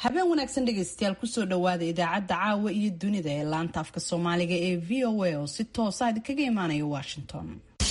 habeen wanaagsan dhegaystayaal kusoo dhowaada idaacadda caawa iyo dunida ee laanta afka soomaaliga ee v o a oo si toosa idinkaga imaanaya washington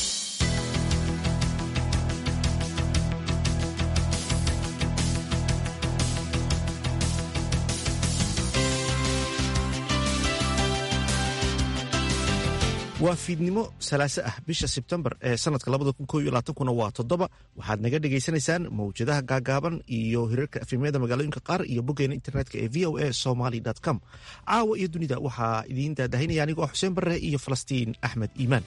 waa fiidnimo salaaso ah bisha sebtembar ee sanadka kuna waa toddoba waxaad naga dhagaysanaysaan mawjadaha gaagaaban iyo hirarka afimyada magaalooyinka qaar iyo boggeena internetka ee v o a somaly com caawa iyo dunida waxaa idiin daadahinaya anigoo xuseen barre iyo falastiin axmed iimaan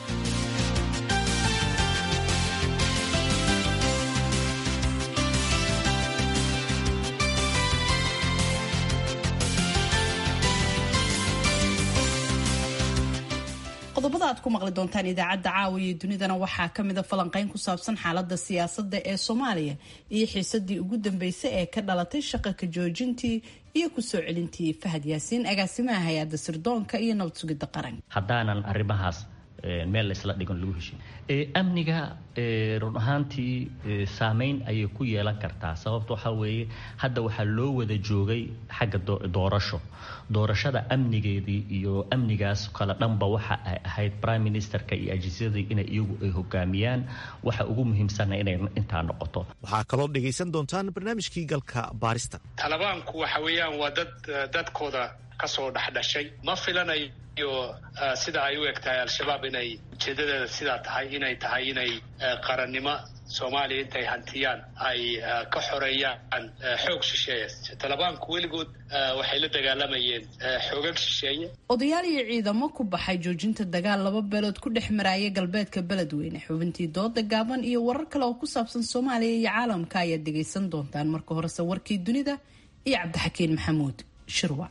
qodobada aad ku maqli doontaan idaacadda caawa iyo dunidana waxaa ka mida falanqeyn ku saabsan xaalada siyaasadda ee soomaaliya iyo xiisadii ugu dambeysay ee ka dhalatay shaqa ka joojintii iyo kusoo celintii fahad yaasiin agaasimaha hay-adda sirdoonka iyo nabad sugidda qaran haddaanan arrimahaas meel laysla dhigan lagu heshin amniga run ahaantii saameyn ayay ku yeelan kartaa sababta waxaa weeye hadda waxaa loo wada joogay xagga doorasho doorashada amnigeedii iyo amnigaas kale dhanba waxa ay ahayd prime ministerka iyo ajiisyadii inay iyagu ay hogaamiyaan waxa ugu muhiimsana inay intaa noqoto waxaa kaloo dhegaysan doontaan barnaamijkii galka baarista talibaanku waxa weeyaan waa dad dadkooda kasoo dhexdhashay ma filanayo sida ay u eg tahay al-shabaab inay ujeedadeeda sidaa tahay inay tahay inay qarannimo soomaaliya intay hantiyaan ay ka xoreeyaan xoog shisheeye talibaanku weligood waxay la dagaalamayeen xoogag shisheeye odayaal iyo ciidamo ku baxay joojinta dagaal laba beelood ku dhex maraaya galbeedka beledweyne xubintii dooda gaaban iyo warar kale oo ku saabsan soomaaliya iyo caalamka ayaad dhegaysan doontaan marka horese warkii dunida iyo cabdixakiin maxamuud shirwa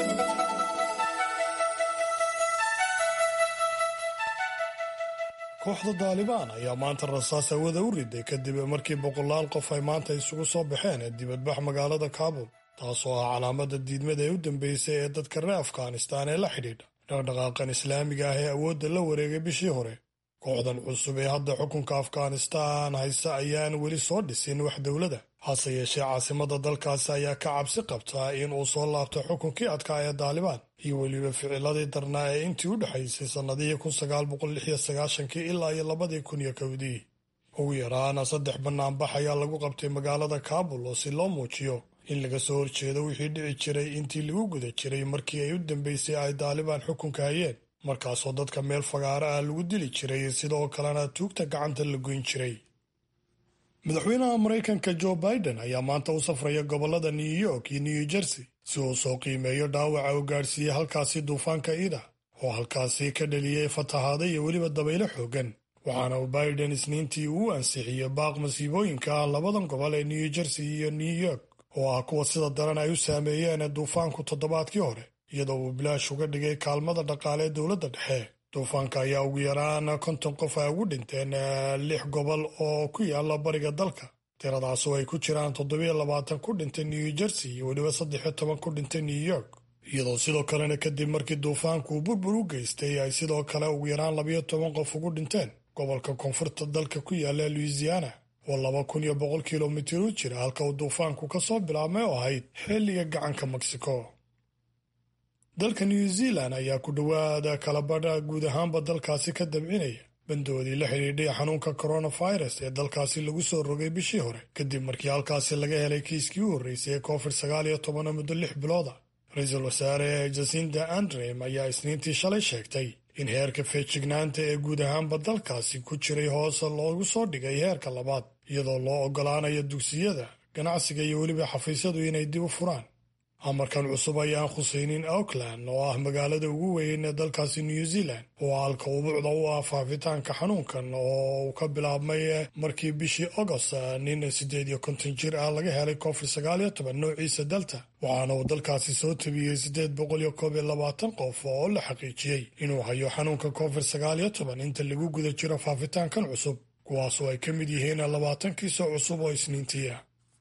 kooxda daalibaan ayaa maanta rasaas hawada u riday kadib markii boqolaal qof ay maanta isugu soo baxeen dibadbax magaalada kaabul taasoo ah calaamada diidmada ee u dambeysay ee dadka reer afghanistaan ee la xidhiidha dhaqdhaqaaqan islaamiga ah ee awoodda la wareegay bishii hore kooxdan cusub ee hadda xukunka afghanistaan haysa ayaan weli soo dhisin wax dowlada hase yeeshee caasimada dalkaasi ayaa ka cabsi qabtaa in uu soo laabto xukunkii adkaa ee daalibaan iyo weliba ficiladii darnaa ee intii u dhexaysay sannadihii ilaa iyo labadii kun iyo kowdii ugu yaraana saddex banaanbax ayaa lagu qabtay magaalada kaabul oo si loo muujiyo in laga soo horjeedo wixii dhici jiray intii lagu guda jiray markii ay u dambeysay ay daalibaan xukunka hayeen markaasoo dadka meel fagaaro ah lagu dili jiray sidoo kalena tuugta gacanta la goyn jiray madaxweynaha maraykanka joe biden ayaa maanta u safraya gobolada new york iyo new jersey si uu soo qiimeeyo dhaawaca uu gaadhsiiyey halkaasi duufaanka ida oo halkaasi ka dhaliyey fatahaada iyo weliba dabaylo xoogan waxaana uu biden isniintii uu ansixiyey baaq masiibooyinka ah labadan gobol ee new jersey iyo new york oo ah kuwa sida daran ay u saameeyeen duufaanku toddobaadkii hore iyadoo uu bilaash uga dhigay kaalmada dhaqaale ee dowladda dhexe duufaanka ayaa ugu yaraan konton qof ay ugu dhinteen lix gobol oo ku yaala bariga dalka tiradaas oo ay ku jiraan toddobiyo labaatan ku dhintay new jersey iyo weliba saddex iyo toban ku dhintay new york iyadoo sidoo kalena kadib markii duufaanku uu burbur u geystay ay sidoo kale ugu yaraan labayo toban qof ugu dhinteen gobolka koonfurta dalka ku yaala louisiana oo laba kun iyo boqol kilomitir u jira halka uu duufaanku ka soo bilaabmay oo ahayd xilliga gacanka mexico dalka new zealand ayaa ku dhowaada kalabadha guud ahaanba dalkaasi ka dabcinaya bandoodii la xidhiidhay xanuunka coronavirus ee dalkaasi lagu soo rogay bishii hore kadib markii halkaasi laga helay kiiskii u horreysay ee covid sagaal iyo tobana muddo lix bilooda ra-iisul wasaare jasinda andrem ayaa isniintii shalay sheegtay in heerka feejignaanta ee guud ahaanba dalkaasi ku jiray hoose loogu soo dhigay heerka labaad iyadoo loo oggolaanayo dugsiyada ganacsiga iyo weliba xafiisyadu inay dib u furaan amarkan cusub ayaan khusaynin auckland oo ah magaalada ugu weyn ee dalkaasi new zealand oo halka ubuucda u ah faafitaanka xanuunkan oo uu ka bilaabmay markii bishii agost nin siddeed iyo konton jir ah laga helay covid sagaal iyo toban noociisa delta waxaana uu dalkaasi soo tabiyey siddeed boqol iyo koob iyo labaatan qof oo la xaqiijiyey inuu hayo xanuunka covid sagaal iyo toban inta lagu guda jiro faafitaankan cusub kuwaasoo ay ka mid yihiin labaatan kiisoo cusub oo isniintiia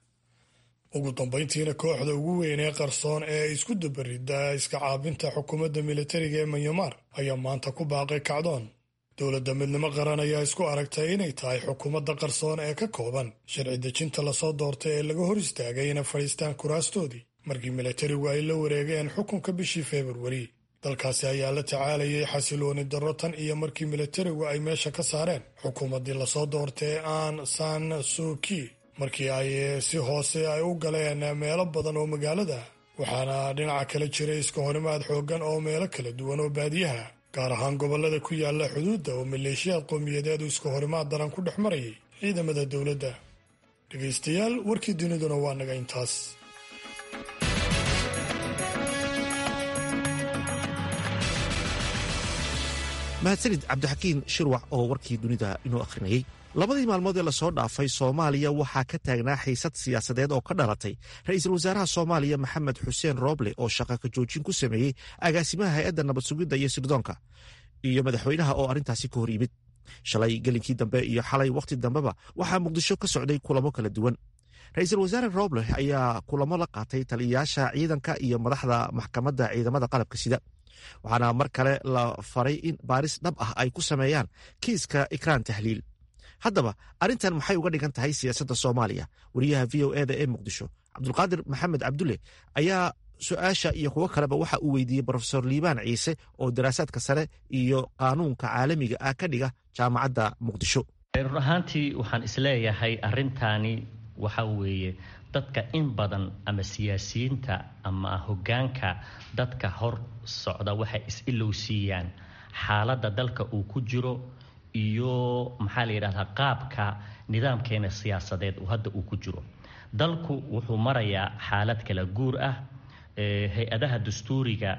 ugu dambayntiina kooxda ugu weyn ee qarsoon ee isku dabarida iska caabinta xukuumadda militariga ee manyamar ayaa maanta ku baaqay kacdoon dowladda midnimo qaran ayaa isku aragtay inay tahay xukuumadda qarsoon ee ka kooban sharci dejinta lasoo doortay ee laga hor istaagay inay fadhiistaan kuraastoodii markii milatarigu ay la wareegeen xukunka bishii februari dalkaasi ayaa la tacaalayay xasilooni darro tan iyo markii milatarigu ay meesha ka saareen xukuumaddii lasoo doortay aan san suuki markii ay si hoose ay u galeen meelo badan oo magaalada waxaana dhinaca kale jiray iska horimaad xooggan oo meelo kala duwan oo baadiyaha gaar ahaan gobollada ku yaala xuduudda oo maleeshiyaad qowmiyadeedu iska horimaad daran ku dhex marayay ciidamada dowladda dhegaystayaal warkii duniduna waa naga intaas mahadsanid cabdixakiin shirwac oo warkii dunida inoo akhrinayey labadii maalmood ee lasoo dhaafay soomaaliya waxaa ka taagnaa xiisad siyaasadeed oo ka dhalatay ra-iisul wasaaraha soomaaliya maxamed xuseen rooble oo shaqa ka joojin ku sameeyey agaasimaha hay-adda nabad sugidda iyo sirdoonka iyo madaxweynaha oo arrintaasi ka hor yimid shalay gelinkii dambe iyo xalay wakhti dambeba waxaa muqdisho ka socday kulamo kala duwan ra-iisul wasaare rooble ayaa kulamo la qaatay taliyayaasha ciidanka iyo madaxda maxkamadda ciidamada qalabka sida waxaana mar kale la faray in baaris dhab ah ay ku sameeyaan kiiska ikraan tahliil haddaba arrintan maxay uga dhigan tahay siyaasadda soomaaliya wariyaha v o eda ee muqdisho cabdulqaadir maxamed cabdulle ayaa su-aasha iyo kuwo kaleba waxa uu weydiiyey brofesor liibaan ciise oo daraasaadka sare iyo qaanuunka caalamiga ah ka dhiga jaamacadda muqdisho run ahaantii waxaan isleeyahay arrintaani waxa weeye dadka in badan ama siyaasiyiinta ama hoggaanka dadka hor socda waxay is-ilowsiiyaan xaaladda dalka uu ku jiro iyo maxaa la yidhahdaa qaabka nidaamkeena siyaasadeed uu hadda uu ku jiro dalku wuxuu marayaa xaalad kala guur ah hay-adaha dastuuriga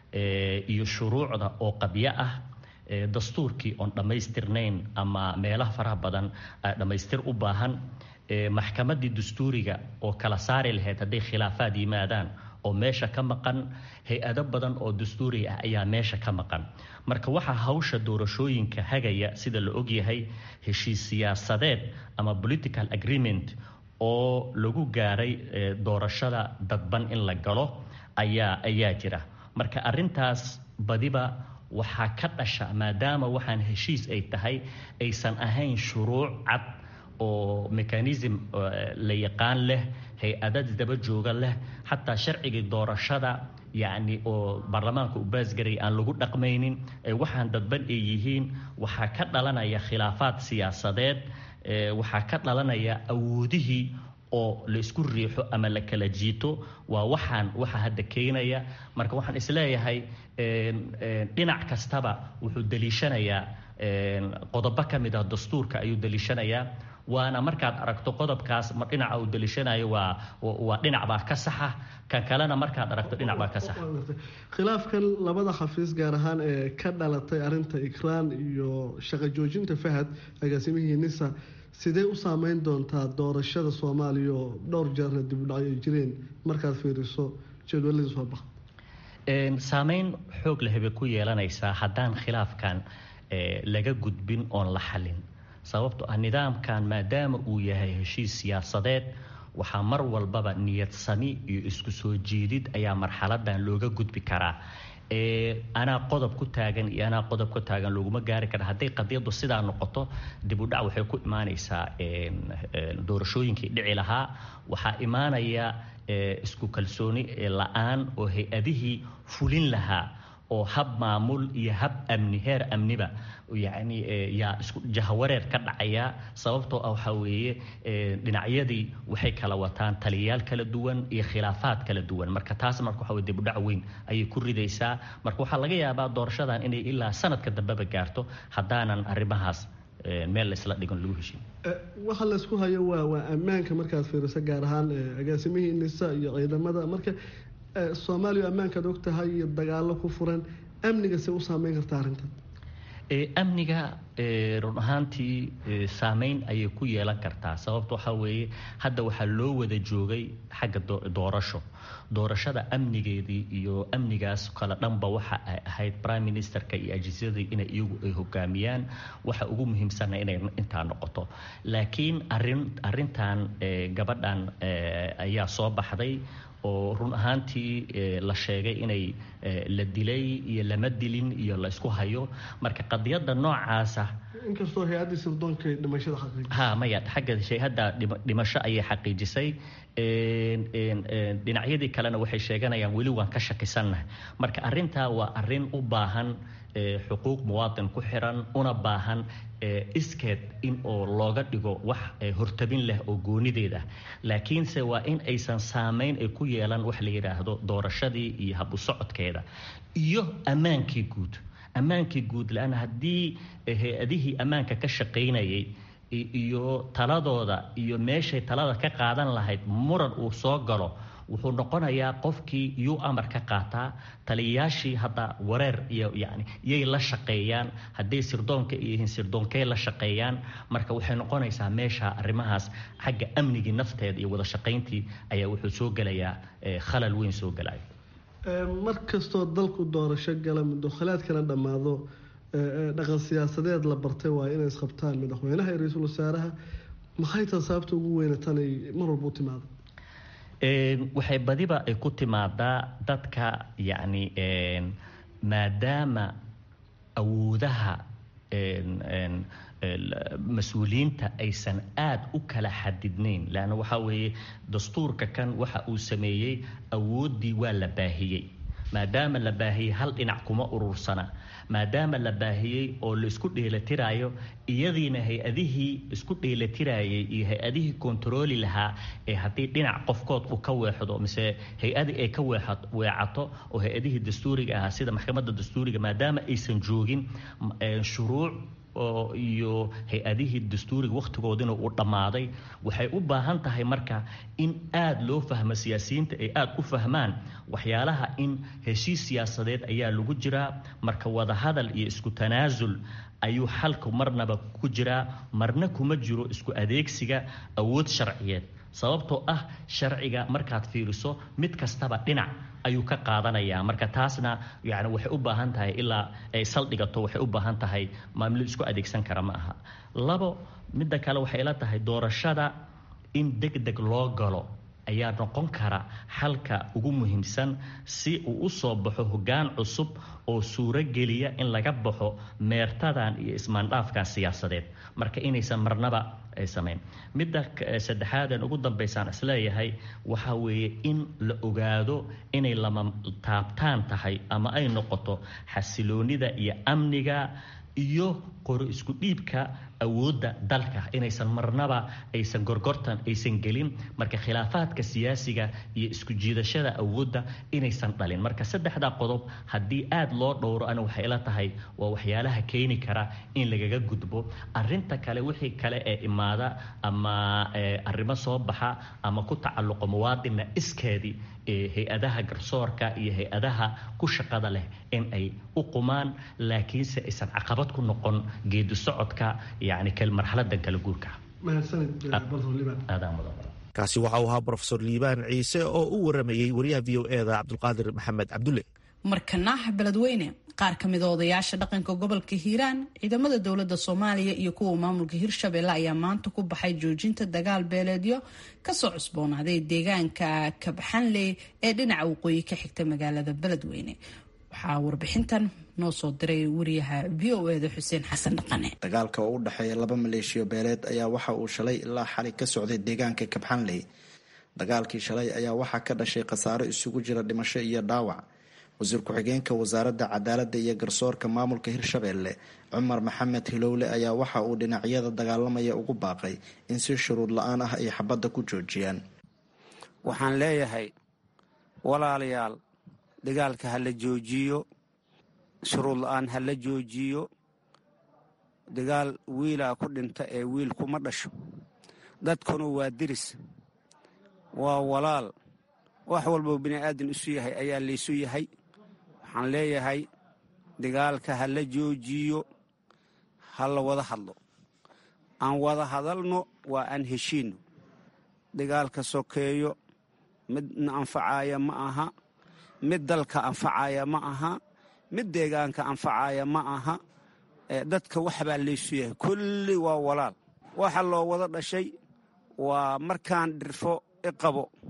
iyo shuruucda oo qabyo ah dastuurkii oon dhammaystirnayn ama meelaha faraha badan dhammaystir u baahan maxkamaddii dastuuriga oo kala saari lahayd hadday khilaafaad yimaadaan oo meesha ka maqan hay-ado badan oo dastuuriga ah ayaa meesha ka maqan marka waxaa hawsha doorashooyinka hagaya sida la ogyahay heshiis siyaasadeed ama political agreement oo lagu gaaray doorashada dadban in la galo ayaa ayaa jira marka arintaas badiba waxaa ka dhasha maadaama waxaan heshiis ay tahay aysan ahayn shuruuc cad oo mechanism la yaqaan leh hay-adad daba jooga leh xataa sharcigii doorashada yacni oo baarlamaanka u baasgaraya aan lagu dhaqmaynin waxaan dadban ay yihiin waxaa ka dhalanaya khilaafaad siyaasadeed waxaa ka dhalanaya awoodihii oo la isku riixo ama la kala jiito waa waxaan waxa hadda keenaya marka waxaan isleeyahay dhinac kastaba wuxuu daliishanayaa qodobo ka mid ah dastuurka ayuu daliishanayaa waana markaad aragto qodobkaas dhinaca uu daliishanayo waa waa dhinac baa ka saxa kan kalena markaad aragto dhinac baa ka saxa khilaafkan labada xafiis gaar ahaan ee ka dhalatay arinta ikraan iyo shaqo joojinta fahad agaasimihii nisa sidee u saameyn doontaa doorashada soomaaliya oo dhowr jeerna dibudhacyo ay jireen markaad fiiriso jadwaladii soo baxa saameyn xoog leh bay ku yeelanaysaa haddaan khilaafkan laga gudbin oon la xalin sababto ah nidaamkan maadaama uu yahay heshiis siyaasadeed waxaa mar walbaba niyad sami iyo isku soo jeedid ayaa marxaladan looga gudbi karaa anaa qodob ku taagan iyo anaa qodob ku taagan looguma gaari kara hadday qadiyadu sidaa noqoto dibudhac waxay ku imaanaysaa doorashooyinkii dhici lahaa waxaa imaanaya isku kalsooni la-aan oo hay-adihii fulin lahaa oo hab maamul iyo hab amni heer amniba yacni yaa isku jahawareer ka dhacaya sababtoo ah waxaa weeye dhinacyadii waxay kala wataan taliyayaal kala duwan iyo khilaafaad kala duwan marka taas marka waxa weye dibudhac weyn ayay ku ridaysaa marka waxaa laga yaabaa doorashadan inay ilaa sanadka dambeba gaarto haddaanan arrimahaas meel laysla dhigan lagu heshin waxa laysku hayo waa waa ammaanka markaad fiiriso gaar ahaan agaasimihii nisa iyo ciidamada marka soomaaliya ammaankaad og tahay iyo dagaalo ku furan amniga se u saameyn karta arrintan amniga run ahaantii saameyn ayay ku yeelan kartaa sababta waxaa weeye hadda waxaa loo wada joogay xagga doorasho doorashada amnigeedii iyo amnigaas kale dhanba waxa ay ahayd prime ministerka iyo ajiisyadii inay iyagu ay hogaamiyaan waxa ugu muhiimsana inay intaa noqoto laakiin arin arintan gabadhan ayaa soo baxday oo run ahaantii la sheegay inay la dilay iyo lama dilin iyo la isku hayo marka qadiyadda noocaasa inkastoo hay-addii sirdoonka dhimashada xaqiijisay ha maya xagga hay-adda dhimasho ayay xaqiijisay dhinacyadii kalena waxay sheeganayaan weli waan ka shakisannahay marka arrintaa waa arrin u baahan xuquuq muwaadin ku xiran una baahan iskeed in oo looga dhigo wax hortabin leh oo goonideed ah laakiinse waa in aysan saamayn ay ku yeelan wax la yidhaahdo doorashadii iyo habu socodkeeda iyo ammaankii guud ammaankii guud la-aan haddii hay-adihii ammaanka ka shaqaynayay iyo taladooda iyo meeshay talada ka qaadan lahayd muran uu soo galo wuxuu noqonayaa qofkii yuu amar ka qaataa taliyayaashii hadda wareer iyo yani yay la shaqeeyaan hadday sirdoonka yihiin sirdoonkey la shaqeeyaan marka waxay noqonaysaa meesha arrimahaas xagga amnigii nafteeda iyo wada shaqayntii ayaa wuxuu soo gelayaa khalal weyn soo gelaya mar kastoo dalku doorasho gala muddokhalaadkana dhammaado dhaqan siyaasadeed la bartay waa inay isqabtaan madaxweynaha iyo ra-iisul wasaaraha maxay taa sababta ugu weyna tanay mar walba u timaado waxay badiba ay ku timaadaa dadka yacni maadaama awoodaha mas-uuliyiinta aysan aada u kala xadidnayn leanna waxaa weeye dastuurka kan waxa uu sameeyey awooddii waa la baahiyey maadaama la baahiyey hal dhinac kuma urursana maadaama la baahiyey oo la isku dheelatiraayo iyadiina hay-adihii isku dheelatirayay iyo hay-adihii kontarooli lahaa ee haddii dhinac qofkood uu ka weexdo mise hay-adii ay ka weecato oo hay-adihii dastuuriga ahaa sida maxkamadda dastuuriga maadaama aysan joogin shuruuc oo iyo hay-adihii dastuuriga wakhtigoodina uu dhammaaday waxay u baahan tahay marka in aada loo fahmo siyaasiyiinta ay aada u fahmaan waxyaalaha in heshiis siyaasadeed ayaa lagu jiraa marka wadahadal iyo isku tanaasul ayuu xalku marnaba ku jiraa marna kuma jiro isku adeegsiga awood sharciyeed sababtoo ah sharciga markaad fiiriso mid kastaba dhinac ayuu ka qaadanayaa marka taasna yani waxay u baahan tahay ilaa ay saldhigato waxay u baahan tahay maamilo isku adeegsan kara ma aha labo midda kale waxay la tahay doorashada in deg deg loo galo ayaa noqon kara xalka ugu muhiimsan si uu u soo baxo hoggaan cusub oo suurogeliya in laga baxo meertadan iyo ismaandhaafkan siyaasadeed marka inaysan marnaba ay samayn midda saddexaadan ugu dambaysaan isleeyahay waxaa weeye in la ogaado inay lama taabtaan tahay ama ay noqoto xasiloonida iyo amniga iyo qori isku dhiibka awoodda dalka inaysan marnaba aysan gorgortan aysan gelin marka khilaafaadka siyaasiga iyo isku jiidashada awoodda inaysan dhalin marka saddexdaa qodob haddii aada loo dhowro ana waxay la tahay waa waxyaalaha keeni kara in lagaga gudbo arinta kale wixii kale ee imaada ama arrimo soo baxa ama ku tacalluqo muwaadinna iskeedii hay-adaha garsoorka iyo hay-adaha ku shaqada leh in ay u qumaan laakiinse aysan caqabad ku noqon geedi socodka yani marxaladan kala guurka kaasi waxa uu ahaa brofesor liibaan ciise oo u waramayey wariyaha v o eda cabdulqaadir maxamed cabdulle markana beledweyne qaar ka mida odayaasha dhaqanka gobolka hiiraan ciidamada dowladda soomaaliya iyo kuwa maamulka hirshabelle ayaa maanta ku baxay joojinta dagaal beeleedyo kasoo cusboonaaday deegaanka kabxanley ee dhinaca waqooyi ka xigta magaalada beledweyne waxaa warbixintan noo soo diray wariyaha v o eda xuseen xasan dhaqane dagaalka oo u dhexeeya laba maleeshiyo beeleed ayaa waxa uu shalay ilaa xali ka socday deegaanka kabxanley dagaalkii shalay ayaa waxaa ka dhashay khasaaro isugu jira dhimasho iyo dhaawac wasiir ku-xigeenka wasaaradda cadaaladda iyo garsoorka maamulka hirshabelle cumar maxamed hilowle ayaa waxa uu dhinacyada dagaalamaya ugu baaqay in si shuruud la-aan ah ay xabadda ku joojiyaan waxaan leeyahay walaalayaal dagaalka ha la joojiyo shuruud la-aan ha la joojiyo dagaal wiilaa ku dhinta ee wiil kuma dhasho dadkuna waa diris waa walaal wax walboo bini aadan isu yahay ayaa laysu yahay waxaan leeyahay dagaalka ha la joojiyo ha la wada hadlo aan wada hadalno waa aan heshiinno dagaalka sokeeyo midna anfacaaya ma aha mid dalka anfacaaya ma aha mid deegaanka anfacaaya ma aha dadka waxbaa laysu yahay kulli waa walaal waxa loo wada dhashay waa markaan dhirfo iqabo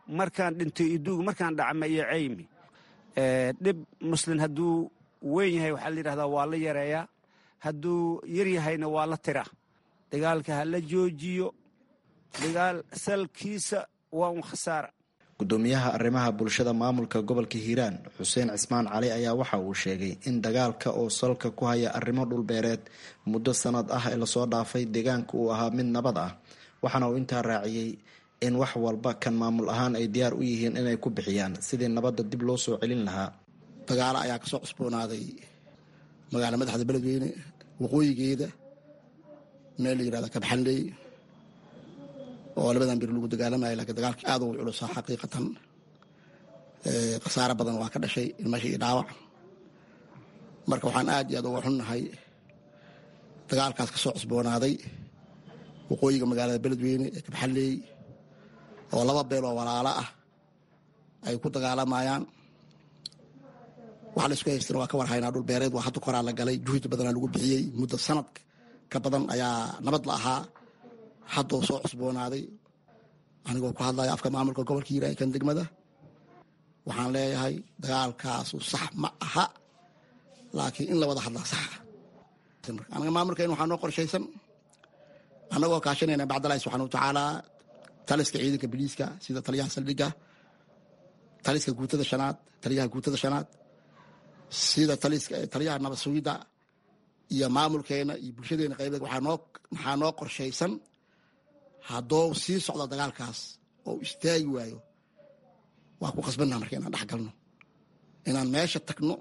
markaan dhinto iduug markaan dhacma iyo caymi dhib muslin hadduu weyn yahay waxaa la yidhahdaa waa la yareeyaa hadduu yar yahayna waa la tira dagaalka ha la joojiyo dagaal salkiisa waa un khasaara gudoomiyaha arrimaha bulshada maamulka gobolka hiiraan xuseen cismaan cali ayaa waxa uu sheegay in dagaalka oo salka ku haya arrimo dhulbeereed muddo sanad ah ee lasoo dhaafay deegaanka uu ahaa mid nabad ah waxaana uu intaa raaciyey in wax walba kan maamul ahaan ay diyaar u yihiin inay ku bixiyaan sidii nabadda dib loo soo celin lahaa dagaalo ayaa kasoo cusboonaaday magaala madaxda beledweyne waqooyigeeda meel la yirahda kabxanley oo labadan bir lagu dagaalamaya lakiin dagaalkii aad u culusaa xaqiiqatan khasaaro badan waa ka dhashay ilmasha iyo dhaawac marka waxaan aad iyo aad uga xunnahay dagaalkaas kasoo cusboonaaday waqooyiga magaalada beledweyne ee kabxanley oo laba beel oo walaalo ah ay ku dagaalamayaan waxa la isku haystana waa ka warhaynaa dhul beereed waa hadda koraa la galay juhdi badanaa lagu bixiyey muddo sanad ka badan ayaa nabad la ahaa haddoo soo cusboonaaday anigoo ku hadlaya afka maamulka gobolka hiiraan kan degmada waxaan leeyahay dagaalkaasu sax ma aha laakiin in la wada hadlaa saxa anaga maamulkeen waxaa noo qorshaysan annagoo kaashanayna bacdalahi subxana wa tacaala taliska ciidanka biliiska sida taliyaha saldhigga taliska guutada shanaad taliyaha guutada shanaad sida taliyaha nabad sugidda iyo maamulkeena iyo bulshadeena qaybeed waxaa noo qorshaysan haddoo sii socdo dagaalkaas oo istaagi waayo waa ku qasbannaha marka inaan dhex galno inaan meesha tagno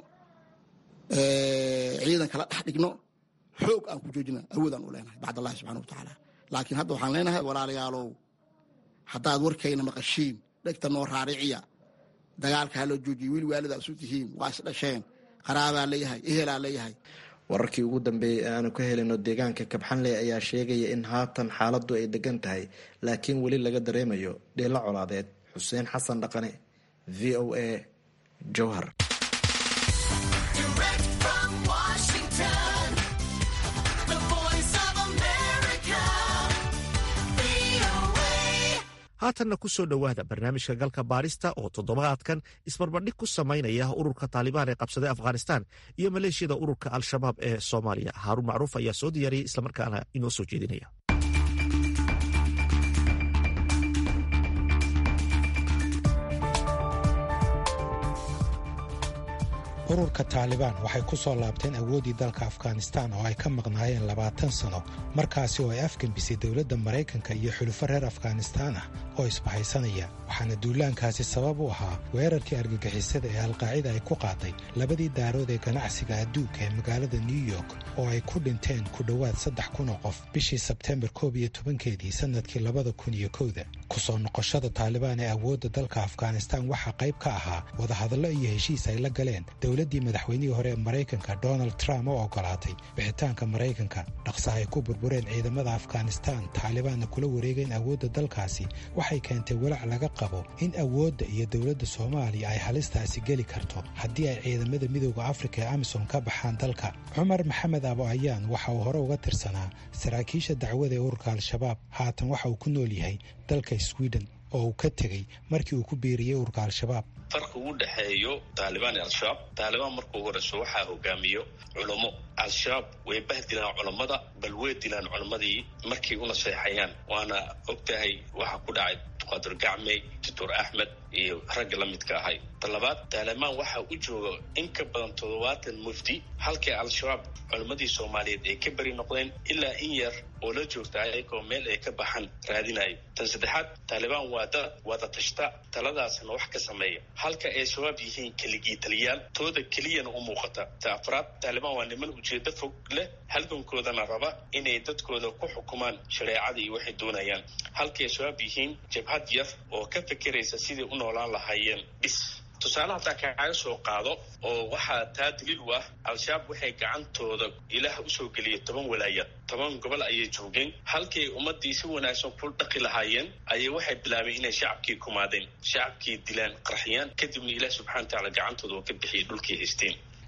ciidan kala dhex dhigno xoog aan ku joojina awoodaan u leenahay bacd allahi subxana wa tacaala laakiin hadda waxaan leenahay walaalayaalow haddaad warkayna maqashiin dhegta noo raariciya dagaalka ha loo joojiyo wiil waalidaa isu tihiin waa is dhasheen qaraabaa leeyahay ehelaa leeyahay wararkii ugu dambeeyey ee aanu ka helino deegaanka kabxanley ayaa sheegaya in haatan xaaladdu ay degan tahay laakiin weli laga dareemayo dheelo colaadeed xuseen xasan dhaqane v o a jowhar haatanna ku soo dhowaada barnaamijka galka baarista oo toddobaadkan isbarbardhig ku samaynaya ururka taalibaan ee qabsaday afghanistan iyo maleeshiyada ururka al-shabaab ee soomaaliya haaruun macruuf ayaa soo diyaariyey islamarkaana inoo soo jeedinaya ururka taalibaan waxay ku soo laabteen awooddii dalka afghanistaan oo ay ka maqnaayeen labaatan sano markaasi oo ay afgembisay dowladda maraykanka iyo xulufo reer afghanistaan ah oo isbahaysanaya waxaana duulaankaasi sabab u ahaa weerarkii argagixisada ee alqaacida ay ku qaaday labadii daarood ee ganacsiga adduunka ee magaalada new york oo ay ku dhinteen ku dhowaad saddex kun oo qof bishii sebteembar koob iyo tobankeedii sannadkii labada kun iyo kowda ku soo noqoshada taalibaan ee awoodda dalka afghanistaan waxaa qayb ka ahaa wadahadallo iyo heshiis ay la galeen dowladdii madaxweynihii hore ee maraykanka donald trump oo ogolaatay bixitaanka maraykanka dhaqsaha ay ku burbureen ciidamada afghanistaan taalibaanna kula wareegeen awoodda dalkaasi waxay keentay walaac laga qabo in awoodda iyo dowladda soomaaliya ay halistaasi geli karto haddii ay ciidamada midooda afrika ee amisom ka baxaan dalka cumar maxamed abo ayaan waxa uu hore uga tirsanaa saraakiisha dacwada ee ururka al-shabaab haatan waxa uu ku nool yahay dalka sweden oo uu ka tegey markii uu ku biiriyey ururka al-shabaab farka u dhexeeyo taalibaan iyo al-shabaab taalibaan markuu horeyso waxaa hogaamiyo culummo al-shabaab way bahdilaan culammada bal way dilaan culammadii markay u naseexayaan waana og tahay waxaa ku dhacay duqaadir gacmey doctor axmed iyo ragga la midka ahay talabaad taalibaan waxaa u jooga in ka badan toddobaatan mufti halkii al-shabaab culammadii soomaaliyeed ay ka beri noqdeen ilaa in yar oo la joogta ayagoo meel ay ka baxaan raadinayo tan saddexaad taalibaan waa dad wada tashta taladaasna wax ka sameeya halka ay shabaab yihiin keligii taliyaal tooda keliyana u muuqata ta afraad taalibaan waa niman ujeedo fog leh halgankoodana raba inay dadkooda ku xukumaan shareecada iyo waxay doonayaan halka ay shabaab yihiin jabhad yar oo ka fekeraysa sidai u noolaan lahaayeen bis tusaale haddaa kaaga soo qaado oo waxaa taa daliil u ah al-shabaab waxay gacantooda ilaah usoo geliyay toban walaayad toban gobol ayay joogeen halkii ay ummadii si wanaagsan ku dhaqi lahaayeen ayay waxay bilaabeen inay shacabkii kumaadeen shacabkii dilaan qarxiyaan kadibna ilaah subxana wa tacaala gacantooda oo ka bixiyay dhulkii haysteen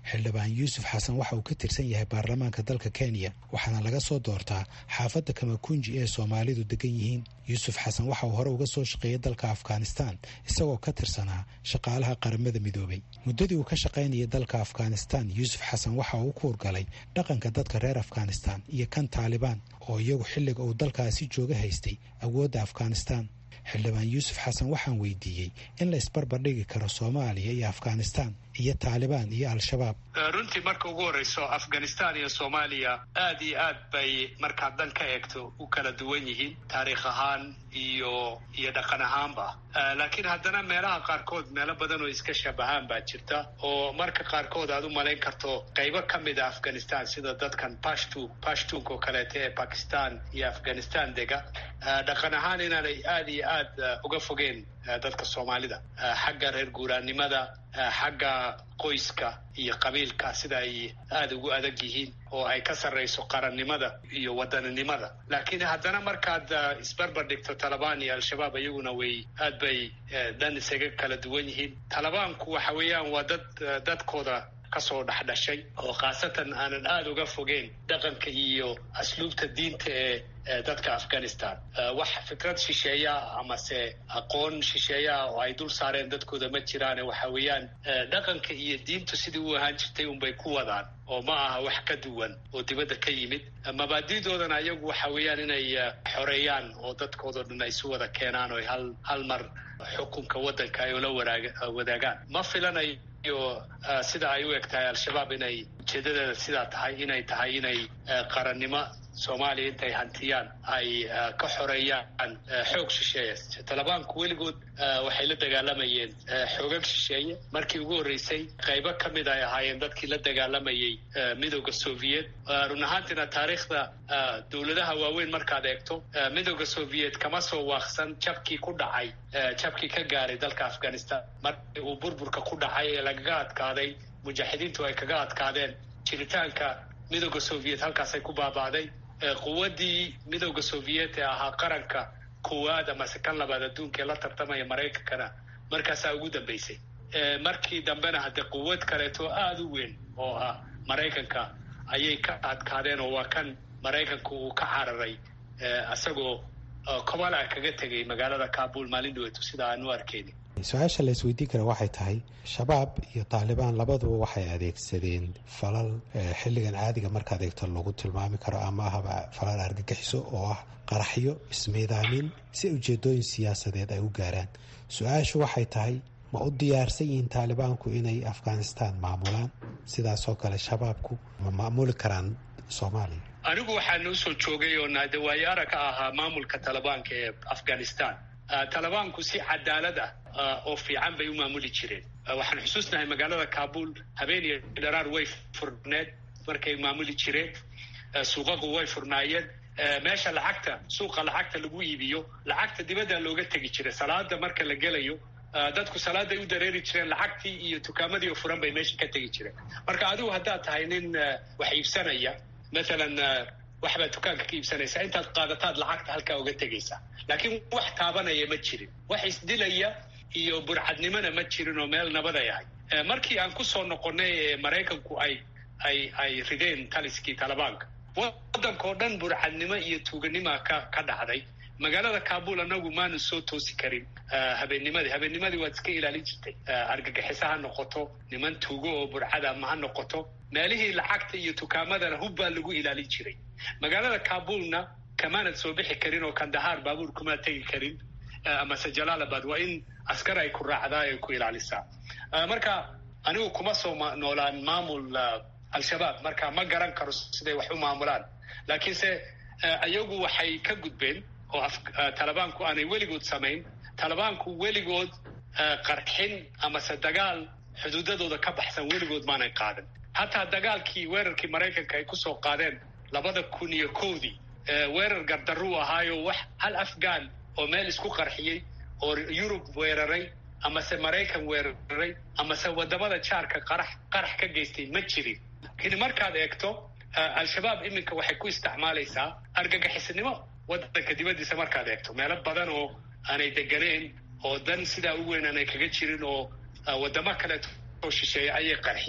xildhibaan yuusuf xasan waxa uu ka tirsan yahay baarlamaanka dalka kenya waxaana laga soo doortaa xaafadda kamakunji ee soomaalidu degan yihiin yuusuf xasan waxa uu hore uga soo shaqeeyay dalka afghanistan isagoo ka tirsanaa shaqaalaha qaramada midoobay muddadii uu ka shaqaynayay dalka afghanistan yuusuf xasan waxa uu ku hurgalay dhaqanka dadka reer afghanistan iyo kan taalibaan oo iyagu xilliga uu dalkaasi jooga haystay awoodda afghanistan xildhibaan yuusuf xasan waxaan weydiiyey in la isbarbardhigi karo soomaaliya iyo afghanistan iyo taalibaan iyo al-shabaab runtii marka ugu horreyso afghanistan iyo soomaaliya aad iyo aad bay markaad dan ka eegto u kala duwan yihiin taariikh ahaan iyo iyo dhaqan ahaanba laakiin haddana meelaha qaarkood meelo badan oo iska shabahaan baa jirta oo marka qaarkood aad u malayn karto qaybo ka mid a afghanistan sida dadkan pashtu pashtunka oo kaleeta ee bakistan iyo afghanistan dega dhaqan ahaan inaanay aad iyo aad uga fogeen dadka soomaalida xagga reer guuraannimada xagga qoyska iyo qabiilka sida ay aada ugu adag yihiin oo ay ka sarrayso qarannimada iyo wadaninimada laakiin haddana markaad isbarbar dhigto talabaan iyo al-shabaab iyaguna way aad bay dhan isaga kala duwan yihiin talabaanku waxa weeyaan waa dad dadkooda kasoo dhexdhashay oo khaasatan aanan aada uga fogeen dhaqanka iyo asluubta diinta ee dadka afghanistan wax fikrad shisheeya amase aqoon shisheeya oo ay dul saareen dadkooda ma jiraane waxa weeyaan dhaqanka iyo diintu sidii u ahaan jirtay unbay ku wadaan oo ma aha wax ka duwan oo dibadda ka yimid mabaadidoodana ayagu waxa weeyaan inay xoreeyaan oo dadkoodao dhan ay isu wada keenaan oo hal hal mar xukunka waddanka ay ula wadaagaan ma filanayo iyo sida ay u eg tahay al-shabaab inay ujeedadeeda sidaa tahay inay tahay inay qarannimo soomaaliya intay hantiyaan ay ka xoreeyaan xoog shisheeye talabaanku weligood waxay la dagaalamayeen xoogag shisheeye markii ugu horreysay qaybo ka mid ay ahaayeen dadkii la dagaalamayay midooda soviet run ahaantiina taariikhda dowladaha waaweyn markaad eegto midooda soviet kama soo waaqsan jabkii ku dhacay jabkii ka gaaray dalka afghanistan markii uu burburka ku dhacay ee lagaga adkaaday mujaaxidiintu ay kaga adkaadeen jiritaanka midooda soviet halkaasay ku baaba'day quwaddii midooda soviet ee ahaa qaranka koowaad amase kan labaad adduunka ee la tartamaya maraykankana markaasaa ugu dambeysay markii dambena haddee quwad kaleeto aada u weyn oo ah maraykanka ayay ka adkaadeen oo waa kan maraykanku uu ka cararay isagoo kobala kaga tegay magaalada kabul maalin dhaweeto sida aan u arkeyni su-aasha la isweydiin kara waxay tahay shabaab iyo taalibaan labaduba waxay adeegsadeen falal xilligan caadiga markaad eegto lagu tilmaami karo ama ahaba falal argagixiso oo ah qaraxyo ismiidaamin si ujeedooyin siyaasadeed ay u gaaraan su-aashu waxay tahay ma u diyaarsan yihiin taalibaanku inay afghanistan maamulaan sidaasoo kale shabaabku ma maamuli karaan soomaaliya anigu waxaan usoo joogay oo naadawaaye arag ka ahaa maamulka talibaanka ee afghanistan talibaanku si cadaalad ah oo fiican bay u maamuli jireen waxaan xusuusnahay magaalada kabul habeen iyo dharaar way furneed markay maamuli jireen suuqaqu way furnaayeen meesha lacagta suuqa lacagta lagu iibiyo lacagta dibadda looga tegi jiray salaada marka la gelayo dadku salaaday u dareeri jireen lacagtii iyo tukaamadii oo furan bay meesha ka tegi jireen marka adigu haddaad tahay nin wax iibsanaya mathalan waxbaad dukaanka ka iibsanaysaa intaad qaadataad lacagta halkaa uga tegaysaa laakiin wax taabanaya ma jirin wax isdilaya iyo burcadnimona ma jirin oo meel nabaday ahay markii aan kusoo noqonnay ee maraykanku ay ay ay rideen taliskii talibaanka waddankao dhan burcadnimo iyo tuuganima ka ka dhacday magaalada kabul anagu maanu soo toosi karin habeennimadii habeennimadii waad iska ilaalin jirtay argagixisa ha noqoto niman tuugo oo burcada ma ha noqoto meelihii lacagta iyo tukaamadana hub baa lagu ilaalin jiray magaalada kabulna kamaanad soo bixi karin oo kandahaar baabuur kumaa tegi karin amase jalaalabad waa in askar ay ku raacdaa ay ku ilaalisaa marka anigu kuma soo noolaan maamul al-shabaab marka ma garan karo siday wax u maamulaan laakiinse iyagu waxay ka gudbeen oo talibaanku aanay weligood samayn talibaanku weligood qarxin amase dagaal xuduudadooda ka baxsan weligood maanay qaadan hataa dagaalkii weerarkii maraykanka ay kusoo qaadeen labada kun iyo kowdii weerar gardaruu ahaayo wax hal afghan oo meel isku qarxiyey oo yurub weeraray amase maraykan weeraray amase wadamada jaarka qarax qarax ka geystay ma jirin lakiin markaad eegto al-shabaab iminka waxay ku isticmaalaysaa argagixisnimo waddanka dibaddiisa markaad eegto meelo badan oo aanay deganeen oo dan sidaa u weyn aanay kaga jirin oo wadamo kaleeto oo shisheeya ayay qarxiyeen